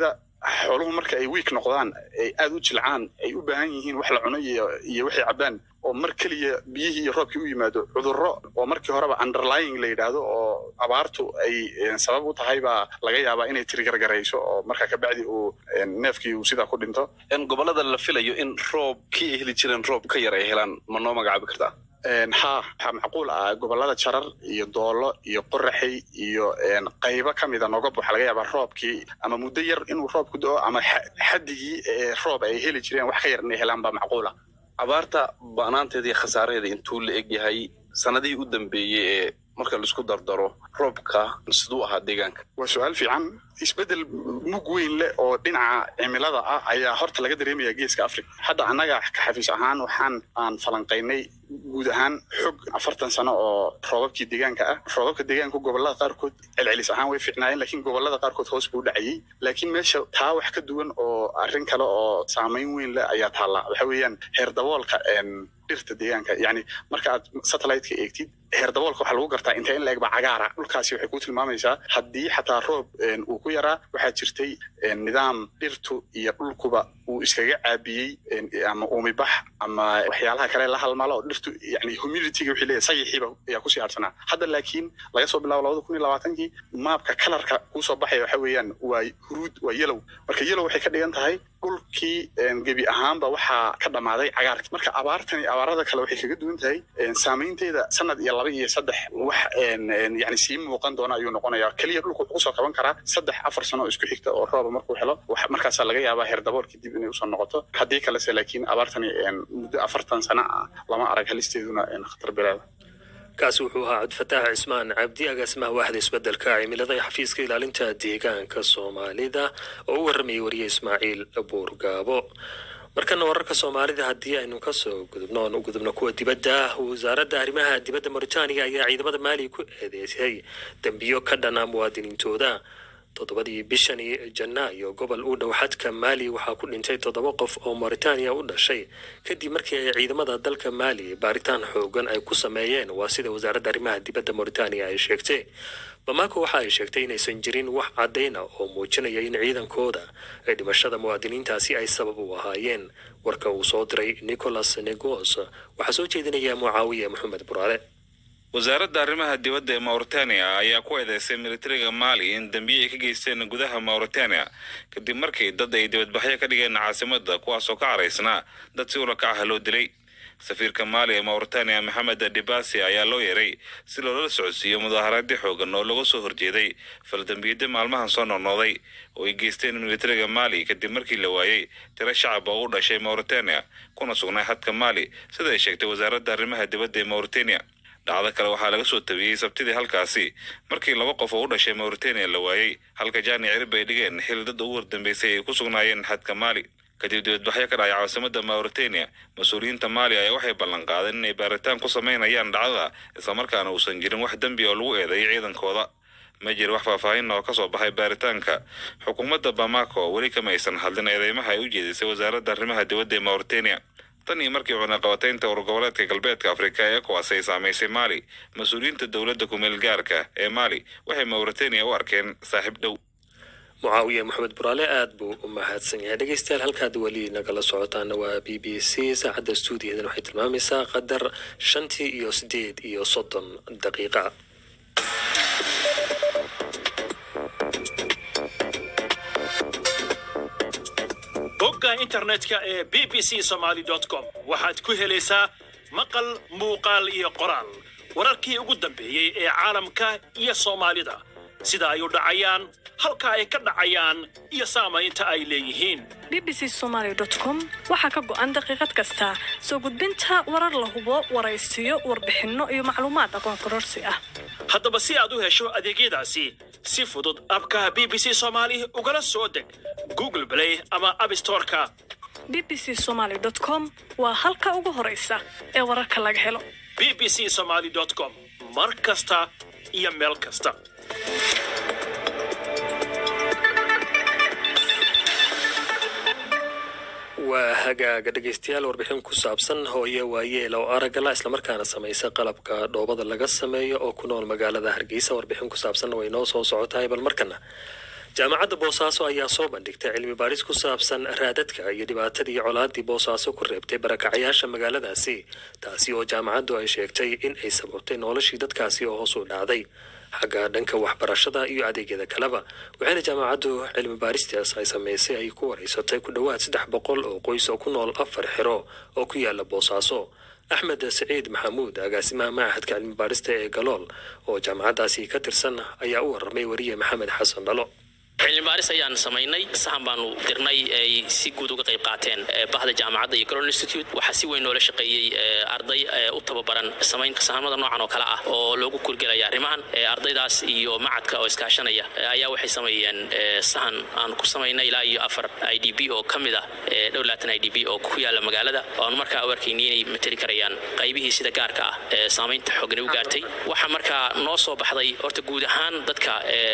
xooluhu marka ay wiik noqdaan ay aad u jilcaan ay u baahan yihiin wax la cuno iyo iyo waxay cabbaan oo mar keliya biyihii iyo roobkii u yimaado cudurro oo markii horeba underlying la yidhaahdo oo abaartu ay sabab u tahay baa laga yaabaa inay tirigargarayso oo marka kabacdi uu neefkii uu sidaa ku dhinto gobollada la filayo in roob kii ay heli jireen roob ka yar ay helaan ma noo magacaabi kartaa ha waxaa macquul ah gobollada jarar iyo doolo iyo qoraxay iyo qaybo ka mida nogob waxaa laga yaabaa roobkii ama muddo yar inuu roobku do ama xaddigii roob ay heli jireen wax ka yar inay helaan baa macquul ah abaarta ba'naanteeda iyo khasaaraheeda intuu la eg yahay sanadihii u dambeeyey ee marka laisku dardaro roobka siduu ahaa deegaanka waa su-aal fiican isbeddel mug weyn leh oo dhinaca cimilada ah ayaa horta laga dareemaya geeska africa hadda annaga ka xafiis ahaan waxaan aan falanqaynay guud ahaan xog afartan sano oo roobabkii deegaanka ah roobabka deegaanka gobollada qaarkood celcelis ahaan way fiicnaayeen laakiin gobollada qaarkood hoos buu dhacayey laakiin meesha taa wax ka duwan oo arrin kale oo saamayn weyn leh ayaa taalla waxa weeyaan heer daboolka dhirta deegaanka yacni marka aad satellite-ka eegtid heer daboolka waxaa lagu gartaa intee in la egba cagaara dhulkaasi waxay ku tilmaamaysaa haddii xataa roob uu ku yaraa waxaa jirtay nidaam dhirtu iyo dhulkuba uu iskaga caabiyey ama uumibax ama waxyaalaha kale la halmalo oo dhirtu yani humidityga wixii leeyahay sayixiiba ayaa kusii aadsanaa hadda laakiin laga soo bilaabo labada kun iyo labaatankii maabka kalarka kuusoo baxaya waxa weeyaan waa huruud waa yelow marka yelow waxay ka dhigan tahay dhulkii gebi ahaanba waxaa ka dhammaaday cagaarki marka abaartani abaarada kale waxay kaga duwan tahay saamaynteeda sanad iyo laba iyo saddex wax yani sii muuqan doona ayuu noqonaya keliya dhulku wuxuu kusoo qaban karaa saddex afar sano oo isku xigta oo rooba markuu helo markaasaa laga yaabaa heer daboolkii dib inay usoo noqoto haddii kalese laakiin abaartani muddo afartan sano ah lama arag halisteeduna khatar bilaada kaasi wuxuu ahaa cabdifataax cismaan cabdi agaasimaha waaxda isbeddelka cimilada ee xafiiska ilaalinta deegaanka soomaalida oo u warramayay wariye ismaaciil buurgaabo markana wararka soomaalida haddii aynu kasoo gudubno oon u gudubno kuwa dibadda wasaaradda arrimaha dibadda mauritaniya ayaa ciidamada maali ku eedeysay dembiyo ka dhana muwaadiniintooda toddobadii bishani janaayo gobol u dhow xadka maali waxaa ku dhintay toddoba qof oo mauritaniya u dhashay kadib markii ay ciidamada dalka maali baaritaan xoogan ay ku sameeyeen waa sida wasaaradda arrimaha dibadda mauritaniya ay sheegtay bamako waxa ay sheegtay inaysan jirin wax caddayna oo muujinaya in ciidankooda ay dhimashada muwaadiniintaasi ay sabab u ahaayeen warka uu soo diray nicholas negos waxaa soo jeedinaya mucaawiye maxamed buraale wasaaradda arrimaha dibadda ee mauritania ayaa ku eedeysay militariga maali in dembiye ay ka geysteen gudaha mauritania kadib markii dad ay dibadbaxyo ka dhigeen caasimadda kuwaasoo ka caraysnaa dad si ula kacaha loo dilay safiirka maali ee mauritania maxamed dibasi ayaa loo yeeray si loola socodsiiyo mudaaharaadyo xoogan oo laga soo horjeeday faldambiyada maalmahan soo noqnooday oo ay geysteen militariga maali kadib markii la waayey tiro shacab oo u dhashay mauritania kuna sugnay xadka maali sida ay sheegtay wasaaradda arrimaha dibadda ee mauritania dhacdo kale waxaa laga soo tabiyey sabtidii halkaasi markii laba qof oo u dhashay mauritania la waayey halka jaani cirib ay dhigeen xil dad ugu wardambeysay ay ku sugnaayeen xadka maali kadib dibadbaxyo ka dhacay caasimada mauritania mas-uuliyiinta maali ayaa waxay ballan qaadeen inay baaritaan ku samaynayaan dhacdada islamarkaana uusan jirin wax dembi oo lagu eedeeyay ciidankooda ma jira wax faahfaahin oo kasoo baxay baaritaanka xukuumadda bamako weli kama aysan hadlin eedeymaha ay u jeedisay wasaaradda arrimaha dibadda ee mauritania tan iyo markii cunaqabataynta urgoboleedka galbeedka afrika ee ecowas ay saamaysay maali mas-uuliyiinta dowladda kumeel gaarka ee maali waxay mauritania u arkeen saaxiib dhow mucaawiye maxamed buraale aad buu u mahadsan yahay dhegeystayaal halkaad weli nagala socotaana waa b b c saacadda stuudiyadan waxay tilmaamaysaa qadar shantii iyo sideed iyo soddon daqiiqa bogga internetka ee b b c somaly com waxaad ku helaysaa maqal muuqaal iyo qoraal wararkii ugu dambeeyey ee caalamka iyo soomaalida sida ay u dhacayaan halka ay ka dhacayaan iyo saamaynta ay leeyihiin b b c somaly com waxaa ka go'an daqiiqad kasta soo gudbinta warar la hubo waraysiyo warbixinno iyo macluumaad aqoon kororsi ah haddaba si aad u hesho adeegyadaasi si fudud abka b b c somaali ugala soo deg google play ama abstoreka b b c somaly com waa halka ugu horaysa ee wararka laga helo b b c somaly com mar kasta iyo meel kasta waa hagaaga dhegaystayaal warbixin ku saabsan hooye waayeel oo aragala islamarkaana samaysa qalabka dhoobada laga sameeyo oo ku nool magaalada hargeysa warbixin ku saabsanna way noo soo socotahay bal markana jaamacadda boosaaso ayaa soo bandhigtay cilmi baaris ku saabsan raadadka iyo dhibaatadii colaadii boosaaso ku reebtay barakacyaasha magaaladaasi taasi oo jaamacaddu ay sheegtay in ay sababtay noloshii dadkaasi oo hoos u dhacday xagga dhanka waxbarashada iyo adeegyada kaleba waxayna jaamacaddu cilmi baaristaas ay samaysay ay ku wareysatay ku dhowaad saddex boqol oo qoys oo ku nool afar xero oo ku yaala boosaaso axmed saciid maxamuud agaasimaha machadka cilmi baarista ee galool oo jaamacaddaasi ka tirsan ayaa u warramay wariye maxamed xasan dhalo cilmi baaris ayaan samaynay sahan baanu dirnay ay si guud uga qayb qaateen bahda jaamacadda iyo global institute waxaa si weyn noola shaqeeyey arday u tababaran samaynta sahamada noocan oo kale ah oo loogu kurgelaya arrimahan ardaydaas iyo macadka oo iskaashanaya ayaa waxay sameeyeen sahan aan ku samaynay ilaa iyo afar i d b oo ka mid ah dhowr laatan i d b oo ku yaala magaalada oan markaa u arkayni inay mateli karayaan qaybihii sida gaarka ah ee saamaynta xoogani u gaartay waxaa markaa noo soo baxday horta guud ahaan dadka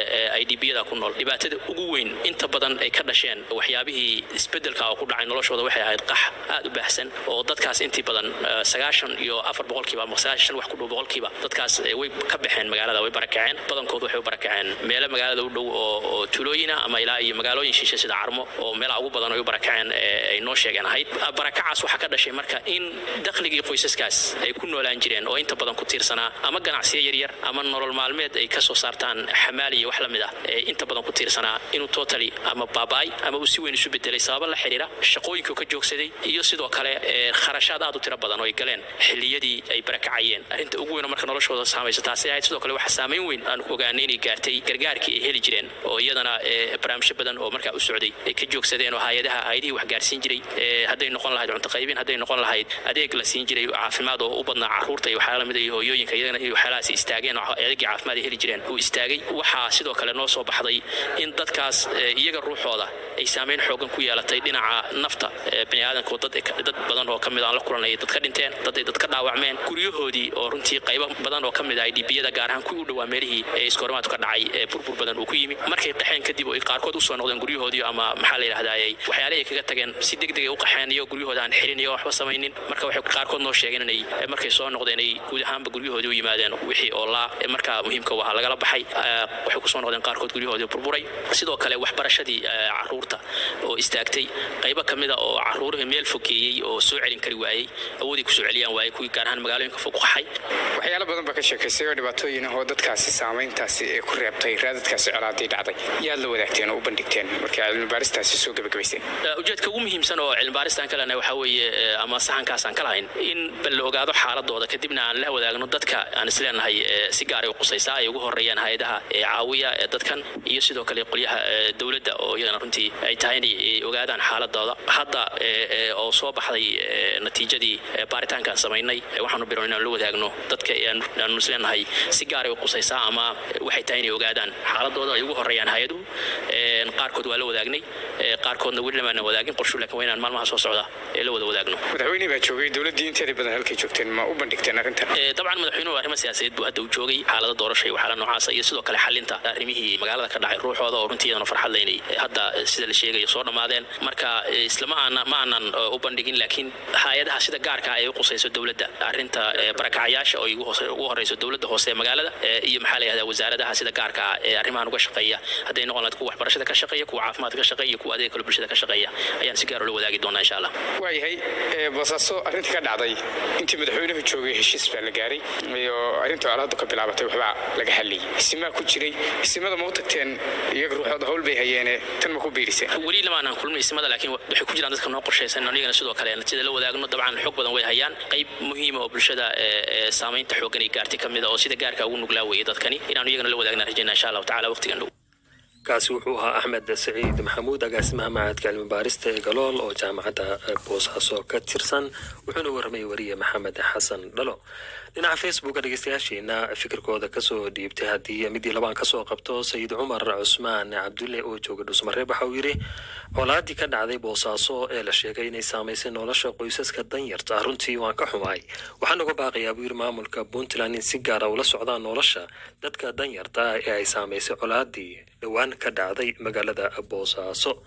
i d b-yada ku nool dhibaatada ugu weyn inta badan ay ka dhasheen waxyaabihii isbedelka oo ku dhacay noloshooda waxay ahayd qax aad u baahsan oo dadkaas intii badan sagaashan iyo afar boqolkiiba ama sagaashan wax ku dhow boqolkiiba dadkaas way ka baxeen magaalada way barakaceen badankood waxay u barakaceen meelo magaalada u dhow oo tuulooyina ama ilaa iyo magaalooyin shishe sida carmo oo meelaha ugu badan ay u barakaceen ay noo sheegeen ahayd barakacaas waxaa ka dhashay marka in dakhligii qoysaskaas ay ku noolaan jireen oo inta badan ku tiirsanaa ama ganacsiyo yaryar ama nolol maalmeed ay kasoo saartaan xamaali iyo wax la mid ah inta badan ku tiirsanaa inuu totally ama baaba'ay ama uu si weyn isu bedelay sababa la xiriira shaqooyinkuu ka joogsaday iyo sidoo kale kharashaad aad u tiro badan oo ay galeen xilliyadii ay barakacayeen arrinta ugu weyn oo marka noloshooda saamaysa taasi ahayd sidoo kale waxaa saamayn weyn aan ogaanay inay gaartay gargaarkii ay heli jireen oo iyadana barnaamijyo badan oo markaa u socday ay ka joogsadeen oo hay-adaha hay-adihii wax gaarsiin jiray hadday noqon lahayd cunto qaybin hadday noqon lahayd adeeg la siin jiray caafimaad oo u badnaa carruurta iyo waxyaala lamid iyo hooyooyinka iyagana iyo waxyaalahaas istaageen oo adeegii caafimaad ay heli jireen uu istaagay waxaa sidoo kale noo soo baxday in dadkaas iyaga ruuxooda ay saamayn xoogan ku yeelatay dhinaca nafta baniaadanku dad badan oo kamid aan la kulanay dad ka dhinteen dad ay dad ka dhaawacmeen guryahoodii oo runtii qaybo badan oo kamid ah idbiyada gaar ahaan kuwii u dhowaa meelihii ee iskoorimaadku ka dhacay ee burbur badan uu ku yimi markay qaxeen kadib oo ay qaarkood usoo noqdeen guryahoodii ama maxaa la yidhahdaayey waxyaale ay kaga tageen si deg deg ay u qaxeen iyo guryahooda aan xirin iyo waxba samaynin marka waxay qaarkood noo sheegeen inay markay soo noqdeen ay guud ahaanba guryahoodii u yimaadeen wixii oo laa markaa muhiimka waha lagala baxay waxay kusoo noqdeen qaarkood guryahoodii burburay sidoo kale waxbarashadii caruurta oo istaagtay qaybo ka mida oo caruurihii meel fogeeyey oo soo celin kari waayey awoodii kusoo celiyaan waayey kuwii gaar ahaan magaalooyinka fog qaxay waxyaalo badan baa ka sheekaysay oo dhibaatooyin ah oo dadkaasi saamayntaasi ee ku reebtay raadadkaasi colaaday dhacday yaad la wadaagteen oo u bandhigteen markii cilmi baaristaasi soo gebagabayseen ujeedka ugu muhiimsan oo cilmi baaristaan ka lehna waxaa weeye ama sahankaasaan ka lahayn in bal la ogaado xaaladooda kadibna aan la wadaagno dadka aan isleenahay si gaaray u qusaysaa ay ugu horeeyaan hay-adaha caawiya ee dadkan iyo sidoo kale qolyaha dowladda oo iyagana runtii ay tahay inay ogaadaan xaaladooda hadda oo soo baxday natiijadii baaritaankaan samaynay waxaanu biron inaan la wadaagno dadka aanu isleenahay si gaaray u qusaysaa ama waxay tahay inay ogaadaan xaaladooda ay ugu horeeyaan hay-aduhu qaarkood waa la wadaagnay qaarkoodna weli lamaana wadaagin qorshu laakiin waa inaan maalmaha soo socda ee la wada wadaagno madaxweyne baa joogay dowladdii inteedii badan halkay joogteen ma u bandhigteen arrintan dabcan madaxweynuhu arrimo siyaasadeed buu hadda u joogay xaalada doorasha iyo waxyaala noocaasa iyo sidoo kale xalinta arrimihii magaalada ka dhacay ruuxooda oo runtii iyadana farxad leynay hadda sida la sheegayo soo dhammaadeen marka islama aana ma aanan u bandhigin laakiin hay-adaha sida gaarka ay u qusayso dowladda arrinta barakacayaasha oo ugu horeyso dowladda hoose ee magaalada iyo maxaa la yihahdaa wasaaradaha sida gaarka ah ee arrimahan uga shaqeeya hadday noqon lahayd kuwa waxbarashada ka shaqeeya kuwa caafimaadka ka shaqeeya iyo kuwa adeega kale bulshada ka shaqeeya ayaan si gaar ula wadaagi doonaa insha allah waayahay boosaaso arrintii ka dhacday intii madaxweynuhu joogay heshiis baa la gaaray iyo arrinta colaadu ka bilaabatay waxbaa laga hadlayay isimaa ku jiray isimada ma u tagteen iyaga ruuxooda hawl bay hayeene tan ma ku biiriseen weli lamaanaan kulmin isimada laakiin waxay ku jiraan dadka noo qorshaysan anigana sidoo kale natiijada la wadaagno dabcan xog badan way hayaan qayb muhiima oo bulshada saamaynta xooggan ay gaartay ka mid a oo sida gaarka ugu nuglaa weeye dadkani inaanu iyagana la wadaagna rajayna insha allahu tacala waqtigan dhow kaasi wuxuu ahaa axmed saciid maxamuud agaasimaha macadka cilmi baarista ee galool oo jaamacadda boosaaso ka tirsan wuxuuna warramay wariye maxamed xasan dhalo dhinaca facebooka dhegeystayaasheena fikirkooda kasoo dhiibtay haddii midii labaan kasoo qabto sayid cumar cusmaan cabdulle oo jooga dhuusmareeb waxa uu yidhi colaadii ka dhacday boosaaso ee la sheegay inay saamaysay nolosha qoysaska danyarta ah runtii waan ka xumaay waxaan uga baaqayaa buu yidhi maamulka puntland in si gaara ula socdaan nolosha dadka danyarta ah ee ay saamaysay colaadii dhowaan ka dhacday magaalada boosaaso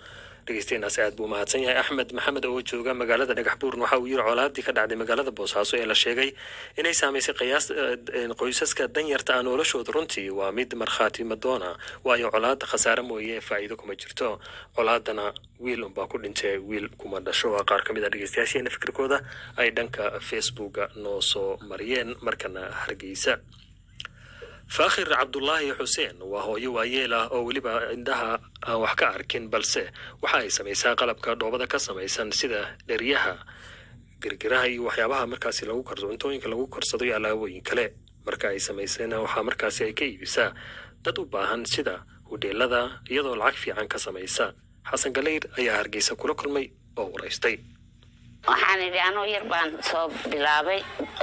dhegeystayaanaas aad buu mahadsan yahay axmed maxamed oo jooga magaalada dhagax buurn waxa uu yiri colaadii ka dhacday magaalada boosaaso ee la sheegay inay saamaysay qiyaas qoysaska danyarta ah noloshooda runtii waa mid markhaati madoona waayo colaada khasaare mooye faa'iido kuma jirto colaadana wiil unbaa ku dhintay wiil kuma dhasho waa qaar ka mid a dhegeystayaasheena fikirkooda ay dhanka facebooka noo soo mariyeen markana hargeysa faakhir cabdulaahi xuseen waa hooyo waayeel ah oo weliba indhaha aan wax ka arkin balse waxa ay samaysaa qalabka dhoobada ka samaysan sida dheryaha girgiraha iyo waxyaabaha markaasi lagu karso cuntooyinka lagu karsado iyo alaabooyin kale marka ay samaysayna waxaa markaasi ay ka iibisaa dad u baahan sida hudheelada iyadoo lacag fiican ka samaysa xasan galeyr ayaa hargeysa kula kulmay oo waraystay waxaan idhi anoo yar baan soo bilaabay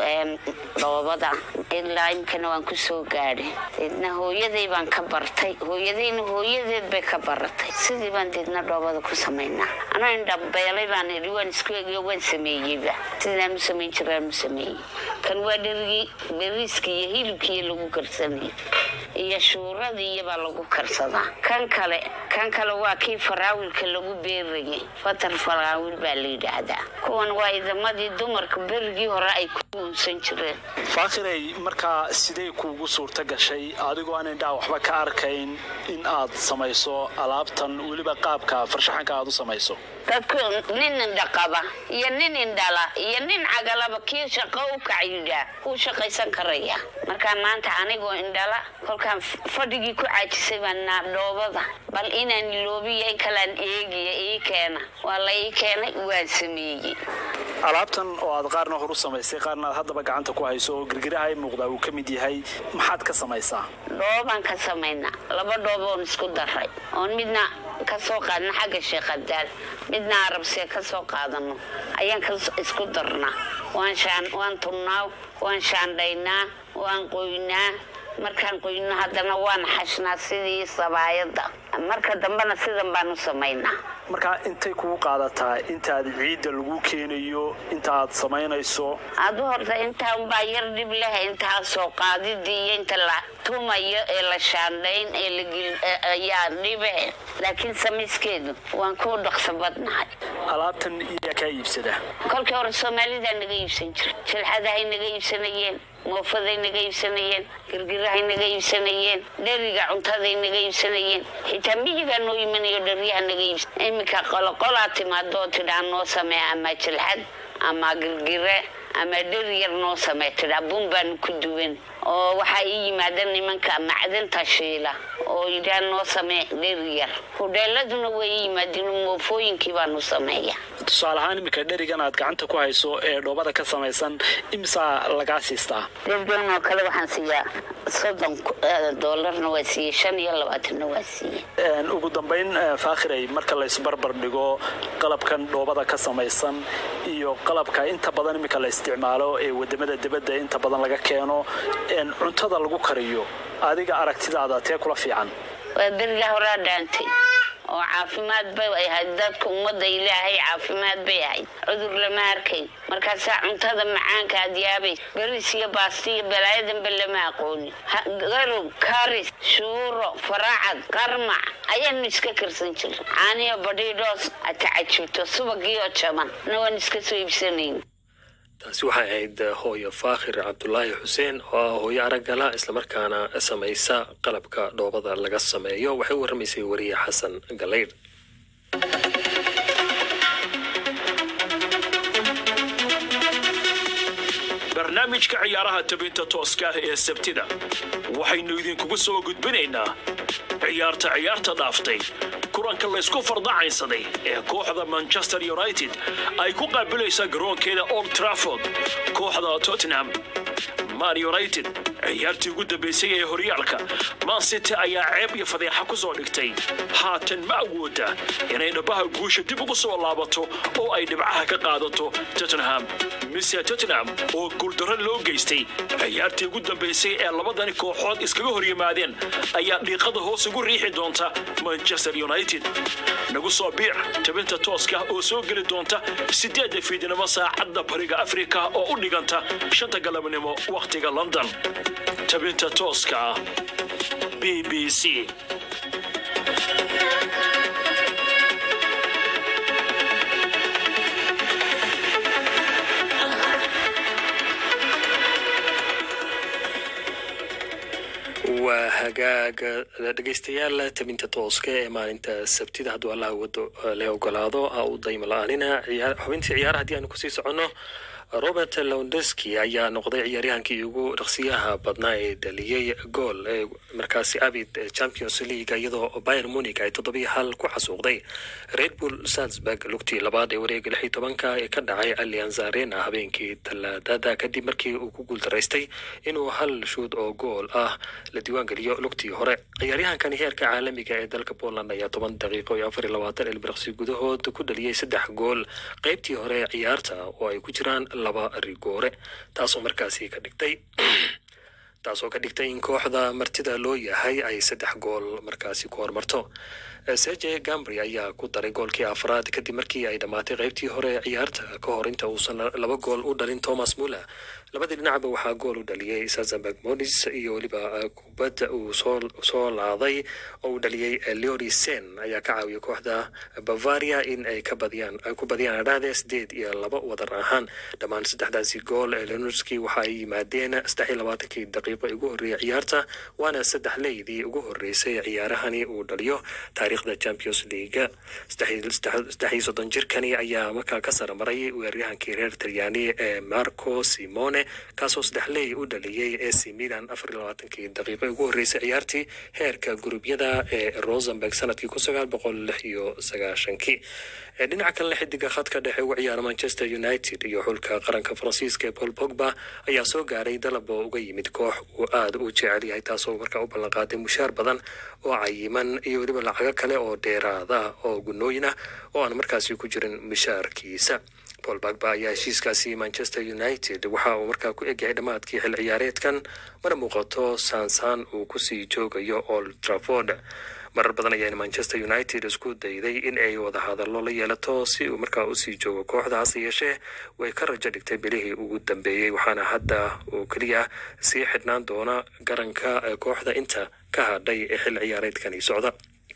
dhoobada ilaa imkana waan ku soo gaadhay deedna hooyaday baan ka bartay hooyadayna hooyadeed bay ka baratay sidii baan deedna dhoobada ku samaynaa anoo indhabeelay baan idhi waan isku egiyo waan sameeyeyba sidaan u samayn jiraan u sameeyey kan waa dherigii beriiskii iyo hilibkiiyo lagu karsanayay iyo shuuradii iyobaa lagu karsadaa kan kale kan kale waa kii faraawilka lagu beerayay fatar faraawil baa la yidhaahdaa kuwan waa idamadii dumarka berigii hore ay ku uunsan jireen faakhiray markaa sidee kuugu suurta gashay adigoo aan indhaha waxba ka arkayn in aad samayso alaabtan weliba qaabka farshaxanka aad u samayso dadku nin indhaqaba iyo nin indhala iyo nin cagalaba kii shaqo u kacyidhaa wuu shaqaysan karaya markaa maanta anigoo indhala kolkaan fadhigii ku caajisay baan naa dhoobada bal inaan iloobiyo in kalaan eegiya ii keena waa la ii keenay waan sameeyey alaabtan oo aad qaarna hor u samaysay qaarna aad haddaba gacanta ku hayso oo girgiraha i muuqdaa uu ka mid yahay maxaad ka samaysaa dhoobaan ka samaynaa laba dhoob oon isku daray oon midna ka soo qaadna xagga sheekhadaal midna arabsee ka soo qaadano ayaan ka isku darnaa waan shaan waan tunnaa waan shaandhaynaa waan qoynaa markaan qoyno haddana waan xashnaa sidii sabaayadda marka dambena sidan baan u samaynaa markaa intay kugu qaadataa intaad ciidda lagu keenayo inta aad samaynayso adu horta intaa unbaa yar dhib leh intaa soo qaadidii iyo inta la tumayo ee la shaandhayn ee laayaa dhibe laakiin samayskeedu waan ku dhaqso badnahay alaabtan iyaa kaa iibsada kolkii hore soomaalidaa naga iibsan jira jilxadahay naga iibsanayeen moofaday naga iibsanayeen girgirahay naga iibsanayeen dheriga cuntaday naga iibsanayeen xitaa miyigaa noo imanayo dheryaha naga iibsan iminka qoloqolaa timaadoo tidhaa noo samee ama jilxad ama girgire ama dheri yar noo samee tidhaa bun baanu ku duwan oo waxaa ii yimaada nimanka macdanta shiila oo yidhaa noo samee dheri yar hudheeladuna way ii yimaadeen moofooyinkii baanu sameeya tusaale ahaan iminka dherigan aad gacanta ku hayso ee dhoobada ka samaysan imisaa lagaa siistaa dherigan oo kale waxaan siiyaa soddon doolarna waa siiyey shan iyo labaatanna waa siiyey ugu dambayn faakhiray marka la isbarbar dhigo qalabkan dhoobada ka samaysan iyo qalabka inta badan iminka la isticmaalo ee wadamada dibadda inta badan laga keeno cuntada lagu kariyo adiga aragtidaada tee kula fiican waa beriga horaa dhaantay oo caafimaad bay ahayd dadka ummadda ilaahay caafimaad bay ahayd cudur lama arkayn markaasaa cuntada macaanka aad yaabay beriis iyo baasti iyo balaayadanba lama aqoonin garow karis shuuro faracad qarmac ayaanu iska karsan jirin caaniyo badhiidhoos atacajubto subagiyo jaban na waan iska soo iibsanayn taasi waxay ahayd hooyo faakhir cabdulaahi xuseen oo ah hooyo araggala islamarkaana samaysa qalabka dhoobada laga sameeyo waxay u warramaysay wariye xasan galaydh barnaamijka ciyaaraha tabinta tooska ah ee sabtida waxaynu idinkugu soo gudbinaynaa ciyaarta ciyaarta dhaaftay kulanka laysku fardacaynsaday ee kooxda manchester united ay ku qaabilaysa garoonkeeda old trafford kooxda tottenham man united ciyaartii ugu dambaysay ee horyaalka man city ayaa ceeb iyo fadeexa ku soo dhigtay haatan ma awooda inay dhabaha guusha dib ugu soo laabato oo ay dhibcaha ka qaadato tottenham mise tottenham oo guuldarro loo geystay ciyaartii ugu dambaysay ee labadani kooxood iskaga hor yimaadeen ayaa dhiiqada hoos ugu riixi doonta manchester united nagu soo biir tabinta tooska oo soo geli doonta sideedda fiidnimo saacadda bariga afrika oo u dhiganta shanta galabnimo wakhtiga london tabinta tooska ah b b c waa hagaag dhegeystayaal tabinta tooska ee maalinta sabtida hadduu allah wado le ogolaado ha u daymo la-aanina ciyaar- xubintii ciyaaraha haddii aanu kusii soconno robert lewandowski ayaa noqday ciyaaryahankii ugu dhaqsiyaha badnaa ee dhaliyey gool ee markaasi abid champions league iyadoo bayern munich ay toddobiyo hal ku xasuuqday red bull salzburg lugtii labaad ee wareega lix iyo tobanka ee ka dhacay allianz arena habeenkii talaadada kadib markii uu ku guuldaraystay inuu hal shuud oo gool ah la diiwaangeliyo lugtii hore ciyaaryahankani heerka caalamiga ee dalka poland ayaa toban daqiiqo iyo afar iyo labaatan ilbiraqsi gudahood ku dhaliyey saddex gool qeybtii hore ee ciyaarta oo ay ku jiraan laba rigoore taasoo markaasi ka dhigtay taasoo ka dhigtay in kooxda martida loo yahay ay saddex gool markaasi ku hormarto serge gambry ayaa ku daray goolkii afraad kadib markii ay dhammaatay qeybtii hore ee ciyaarta ka hor inta uusan laba gool u dhalin thomas muller labadii dhinacba waxaa gool u dhaliyey sazamberg modis iyo weliba kubad uu soo soo laaday oo uu dhaliyey leori sen ayaa ka caawiyay kooxda bavaria in ay ka badiyaan ay ku badiyaan adhaade sideed iyo laba wadar ahaan dhammaan saddexdaasi gool ee lenorski waxa ay yimaadeen saddex iyo labaatankii daqiiqo ee ugu horreeyay ciyaarta waana saddex leydii ugu horreysay ciyaarahani uu dhaliyo taariikhda champions league saddex iyo soddon jirkani ayaa markaa ka saramaray weeraryahankii reer talyaani ee marco simone kaasoo saddex leey u dhaliyey ac milan afar iyo labaatankii daqiiqo ee ugu horreysay ciyaartii heerka gurubyada ee rosenberg sanadkii kun sagaal boqol lix iyo sagaashankii ee dhinaca kalena xidiga khadka dhexe uga ciyaara manchester united iyo xulka qaranka faransiiska ee paul pogba ayaa soo gaaray dalab oo uga yimid koox uu aada u jecel yahay taasoo markaa u ballanqaaday mushaar badan oo cayiman iyo weliba lacago kale oo dheeraada oo gunooyin ah oo aan markaasi ku jirin mushaarkiisa paul bagba ayaa heshiiskaasi manchester united waxa uu markaa ku egyahay dhammaadkii xil ciyaareedkan mar muuqato saansaan uu kusii joogayo old trafford marar badan ayaa manchester united isku dayday in ay wada hadallo la yeelato si uu markaa usii joogo kooxda hase yeeshee way ka rajo dhigtay bilihii ugu dambeeyey waxaana hadda uu keliya sii xidhnaan doona garanka kooxda inta ka hadhay ee xil ciyaareedkani socda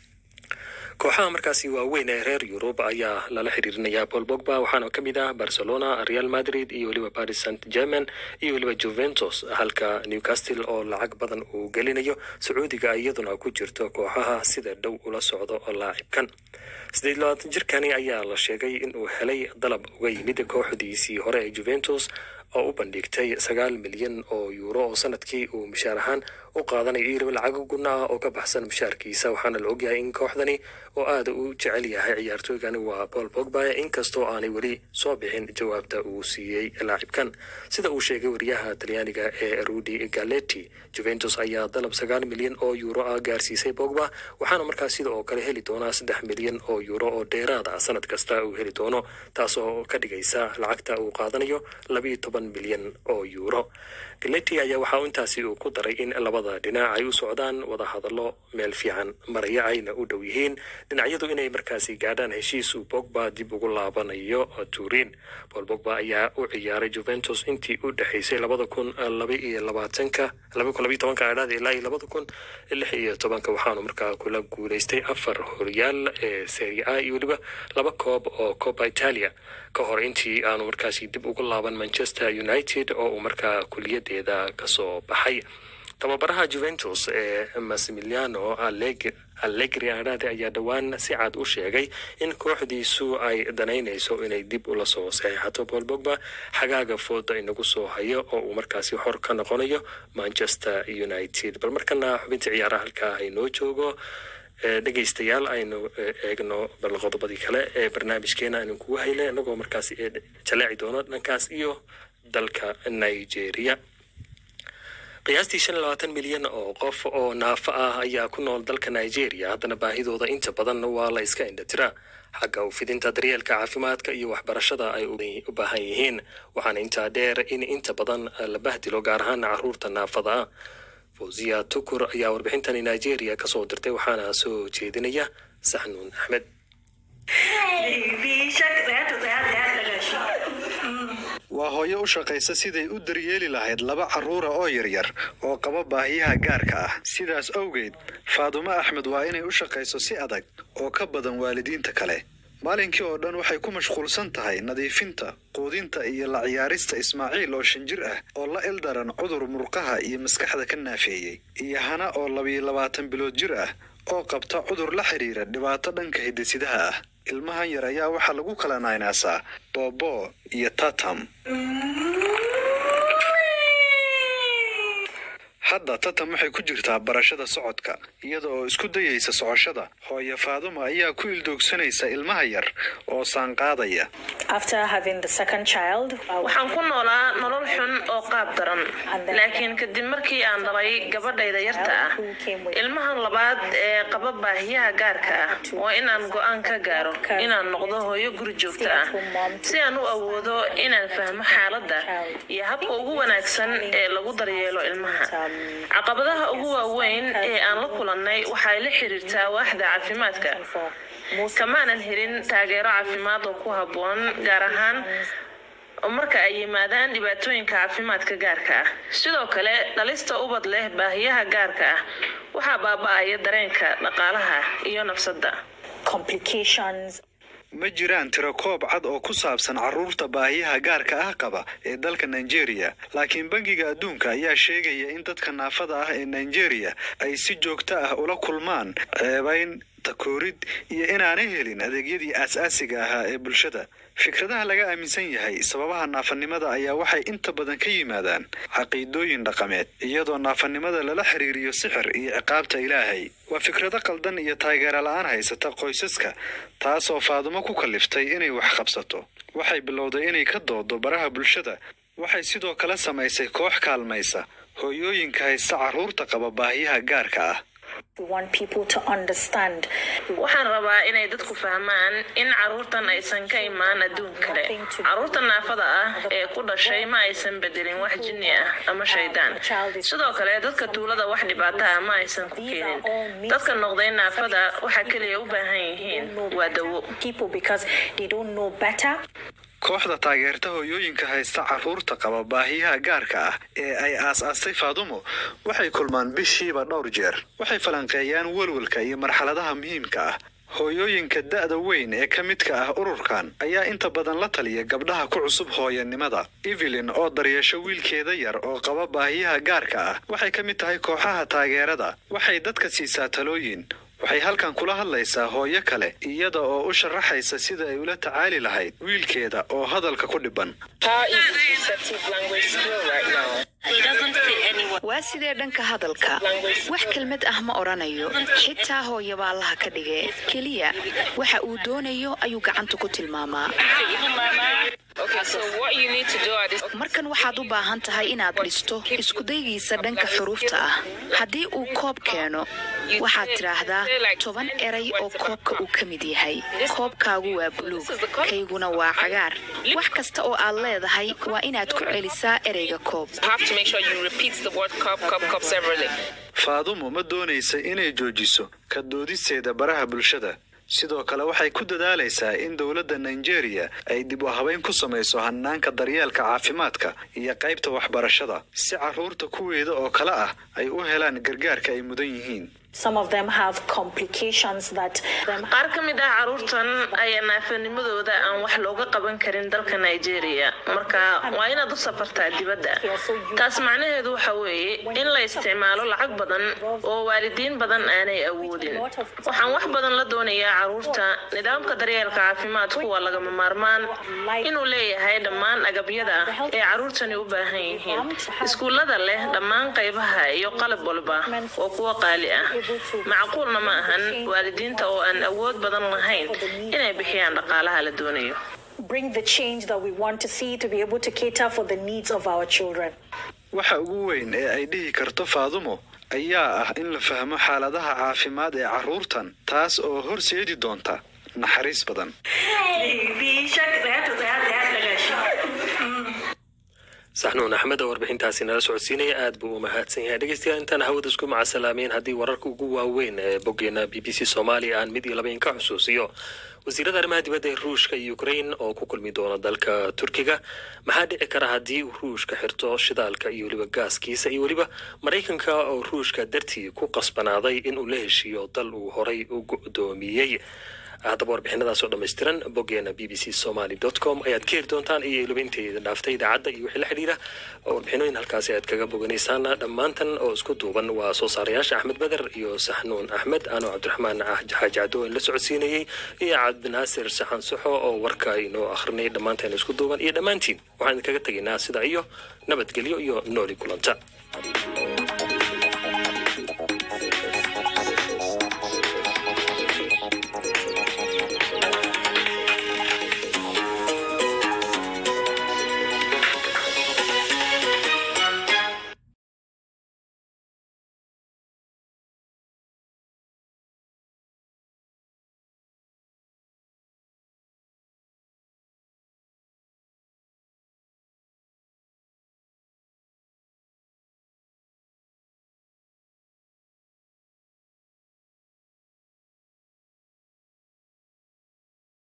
kooxaha markaasi waaweyn ee reer yurub ayaa lala xiriirinayaa paul bogba waxaana ka mid ah barcelona real madrid iyo weliba paris saint german iyo weliba juventus halka newcastle oo lacag badan uu gelinayo sacuudiga iyaduna ku jirto kooxaha sida dhow ula socdo laacibkan siddeed labaatan jirkani ayaa la sheegay in uu helay dalab uga yimid kooxdiisii hore ee juventus oo u bandhigtay sagaal milyan oo yuuro oo sanadkii uu mushaar ahaan u qaadanayo iyo weliba lacago guna ah oo ka baxsan mushaarkiisa waxaana la ogyahay in kooxdani oo aada u jecel yahay ciyaartooygani waa paul pogba inkastoo aanay weli soo bixin jawaabta uu siiyey laacibkan sida uu sheegay wariyaha talyaaniga ee rudi galetti juventus ayaa dalab sagaal milyan oo yuuro ah gaarsiisay pogba waxaana markaas sida oo kale heli doonaa saddex milyan oo yuuro oo dheeraad ah sanad kasta uu heli doono taasoo ka dhigaysa lacagta uu qaadanayo labiiyo toban milyan oo yuuro galetti ayaa waxa uu intaasi uu ku daray in labada dhinac ay u socdaan wada hadallo meel fiican maraya ayna u dhow yihiin dhinacyadu inay markaasi gaadhaan heshiis uu bogba dib ugu laabanayo turin paul bogba ayaa u ciyaaray juventus intii u dhexaysay labada kun laba iyo labaatanka laba kun labaiyo tobanka adhaad ilaa iyo labada kun lix iyo tobanka waxaanu markaa kula guulaystay afar horyaal ee serie a iyo weliba laba koob oo copa italia ka hor intii aanu markaasi dib ugu laaban manchester united oo uu markaa kuliyadeeda kasoo baxay tababaraha juventus ee massimiliano allegri adhaade ayaa dhowaan si cad u sheegay in kooxdiisu ay danaynayso inay dib ula soo saxiixato paul bogba xagaaga fooda inagu soo hayo oo uu markaasi xor ka noqonayo manchester united bal markana xubintii ciyaaraha halkaa haynoo joogo dhegaystayaal aynu eegno bal qodobadii kale ee barnaamijkeena aynu kugu hayle inagoo markaas jaleeci doono dhankaas iyo dalka nigeria qiyaastii shan iyo labaatan milyan oo qof oo naafo ah ayaa ku nool dalka nigeria haddana baahidooda inta badan waa la iska indhatiraa xagga ufidinta daryeelka caafimaadka iyo waxbarashada ay u baahan yihiin waxaana intaa dheer in inta badan la bahdilo gaar ahaan caruurta naafada ah fawziya tukur ayaa warbixintani nigeria kasoo dirtay waxaana soo jeedinaya saxnuun axmed waa hooyo u shaqaysa siday u daryeeli lahayd laba carruura oo yaryar oo qaba baahiyaha gaarka ah sidaas awgeed faadumo axmed waa inay u shaqayso si adag oo ka badan waalidiinta kale maalinkii oo dhan waxay ku mashquulsan tahay nadiifinta quudinta iyo la ciyaarista ismaaciil oo shan jir ah oo la ildaran cudur murqaha iyo maskaxda ka naafeeyey iyo hana oo labiyo labaatan bilood jir ah oo qabta cudur la xidhiira dhibaato dhanka hidisidaha ah ilmahan yar ayaa waxaa lagu kala naynaasaa boobo iyo tatam hadda tatam waxay ku jirtaa barashada socodka iyada oo isku dayaysa socoshada hooyo faaduma ayaa ku ildoogsanaysa ilmaha yar oo saanqaadaya waxaan ku noolaa nolol xun oo qaab daran laakiin kadib markii aan dhalay gabadhayda yarta ah ilmahan labaad ee qaba baahiyaha gaarka ah waa inaan go'aan ka gaaro inaan noqdo hooyo guri joogta ah si aan u awoodo inaan fahmo xaaladda iyo habka ugu wanaagsan ee lagu daryeelo ilmaha caqabadaha ugu waaweyn ee aan la kulannay waxay la xiriirtaa waaxda caafimaadka kamaanan helin taageero caafimaad oo ku habboon gaar ahaan marka ay yimaadaan dhibaatooyinka caafimaadka gaarka ah sidoo kale dhalista ubad leh baahiyaha gaarka ah waxaa baaba'aya dareenka dhaqaalaha iyo nafsadda ma jiraan tirakoob cad oo ku saabsan carruurta baahiyaha gaarka ah qaba ee dalka nigeria laakiin bangiga adduunka ayaa sheegaya in dadka naafada ah ee nigeria ay si joogto ah ula kulmaan ceebayn takoorid iyo inaanay helin adeegyadii aas-aasiga ahaa ee bulshada fikradaha laga aaminsan yahay sababaha naafanimada ayaa waxay inta badan ka yimaadaan caqiidooyin dhaqameed iyadoo naafanimada lala xiriiriyo sixir iyo ciqaabta ilaahay waa fikrado qaldan iyo taageero la-aan haysata qoysaska taasoo faadumo ku kalliftay inay wax qabsato waxay bilowday inay ka doodo baraha bulshada waxay sidoo kale samaysay koox kaalmaysa hooyooyinka haysta carruurta qaba baahiyaha gaarka ah waxaan rabaa inay dadku fahmaan in carruurtan aysan ka imaan adduun kale carruurta naafada ah ee ku dhashay ma aysan bedelin wax jinni ah ama shaydaan sidoo kale dadka tuulada wax dhibaato ah ma aysan ku keenin dadka noqday naafada waxa keliya u baahan yihiin waa dawo kooxda taageerta hooyooyinka haysta carruurta qaba baahiyaha gaarka ah ee ay aas-aastay faadumo waxay kulmaan bishiiba dhowr jeer waxay falanqeeyaan welwelka iyo marxaladaha muhiimka ah hooyooyinka da'da weyn ee ka midka ah ururkan ayaa inta badan la taliya gabdhaha ku cusub hooyanimada evelyn oo daryeesho wiilkeeda yar oo qaba baahiyaha gaarka ah waxay ka mid tahay kooxaha taageerada waxay dadka siisaa talooyin waxay halkan kula hadlaysaa hooyo kale iyada oo u sharaxaysa sida ay ula tacaali lahayd wiilkeeda oo hadalka ku dhiban waa sidee dhanka hadalka wax kelmad ah ma odhanayo xitaa hooyaba allaha ka dhige keliya waxa uu doonayo ayuu gacanta ku tilmaamaa markan waxaad u baahan tahay inaad dhisto iskudaygiisa dhanka xuruufta ah haddii uu koob keeno waxaad tidhaahdaa toban eray oo koobka uu ka mid yahay koobkaagu waa buluug kayguna waa cagaar wax kasta oo aad leedahay waa inaad ku celisaa ereyga koob faadumo ma doonaysa inay joojiso ka doodisteeda baraha bulshada sidoo kale waxay ku dadaalaysaa in dowladda nigeria ay dib u habayn ku samayso hanaanka daryeelka caafimaadka iyo qaybta waxbarashada si carruurta kuweeda oo kale ah ay u helaan gargaarka ay mudan yihiin qaar ka mid ah carruurtan ayaa naafanimadooda aan wax looga qaban karin dalka nigeria marka waa inaad u safartaa dibadda taas macnaheedu waxa weeye in la isticmaalo lacag badan oo waalidiin badan aanay awoodin waxaan wax badan la doonayaa carruurta nidaamka daryeelka caafimaadku waa lagama maarmaan inuu leeyahay dhammaan agabyada ee carruurtani u baahan yihiin iskuullada leh dhammaan qaybaha iyo qalab walba oo kuwa qaali ah macquulna ma ahan waalidiinta oo aan awood badan lahayn inay bixiyaan dhaqaalaha la doonayo waxa ugu weyn ee ay dhihi karto faadumo ayaa ah in la fahmo xaaladaha caafimaad ee carruurtan taas oo horseedi doonta naxariis badan saxnuun axmed oo warbixintaasi nala socodsiinaya aad buu u mahadsan yahay dhegeystayaal intaan hawada isku macasalaameyn haddii wararka ugu waaweyn ee boggeena b b c soomaaliya aan mid iyo laba inka xusuusiyo wasiirada arrimaha dibadda ee ruushka iyo ukrain oo ku kulmi doona dalka turkiga maxaa dhici kara haddii uu ruushka xirto shidaalka iyo weliba gaaskiisa iyo weliba maraykanka oo ruushka dartii ku qasbanaaday inuu la heshiiyo dal uu horay u go'doomiyey haddaba warbixinadaasoo dhammaystiran boggeena b b c somaly com ayaad ka heli doontaan iyo iliba inteeda dhaaftay idaacadda iyo wixii la xidhiira warbixinooyin halkaasi ayaad kaga boganaysaan dhammaantan oo isku duuban waa soo saarayaasha axmed beder iyo saxnuun axmed anoo cabdiraxmaan xaaji caddo la socodsiinayey iyo cabdinaasir saxan suxo oo warka inoo akhrinayay dhammaanteen isku duuban iyo dhammaantiin waxaan idinkaga tegaynaa sida iyo nabadgelyo iyo nooli kulanta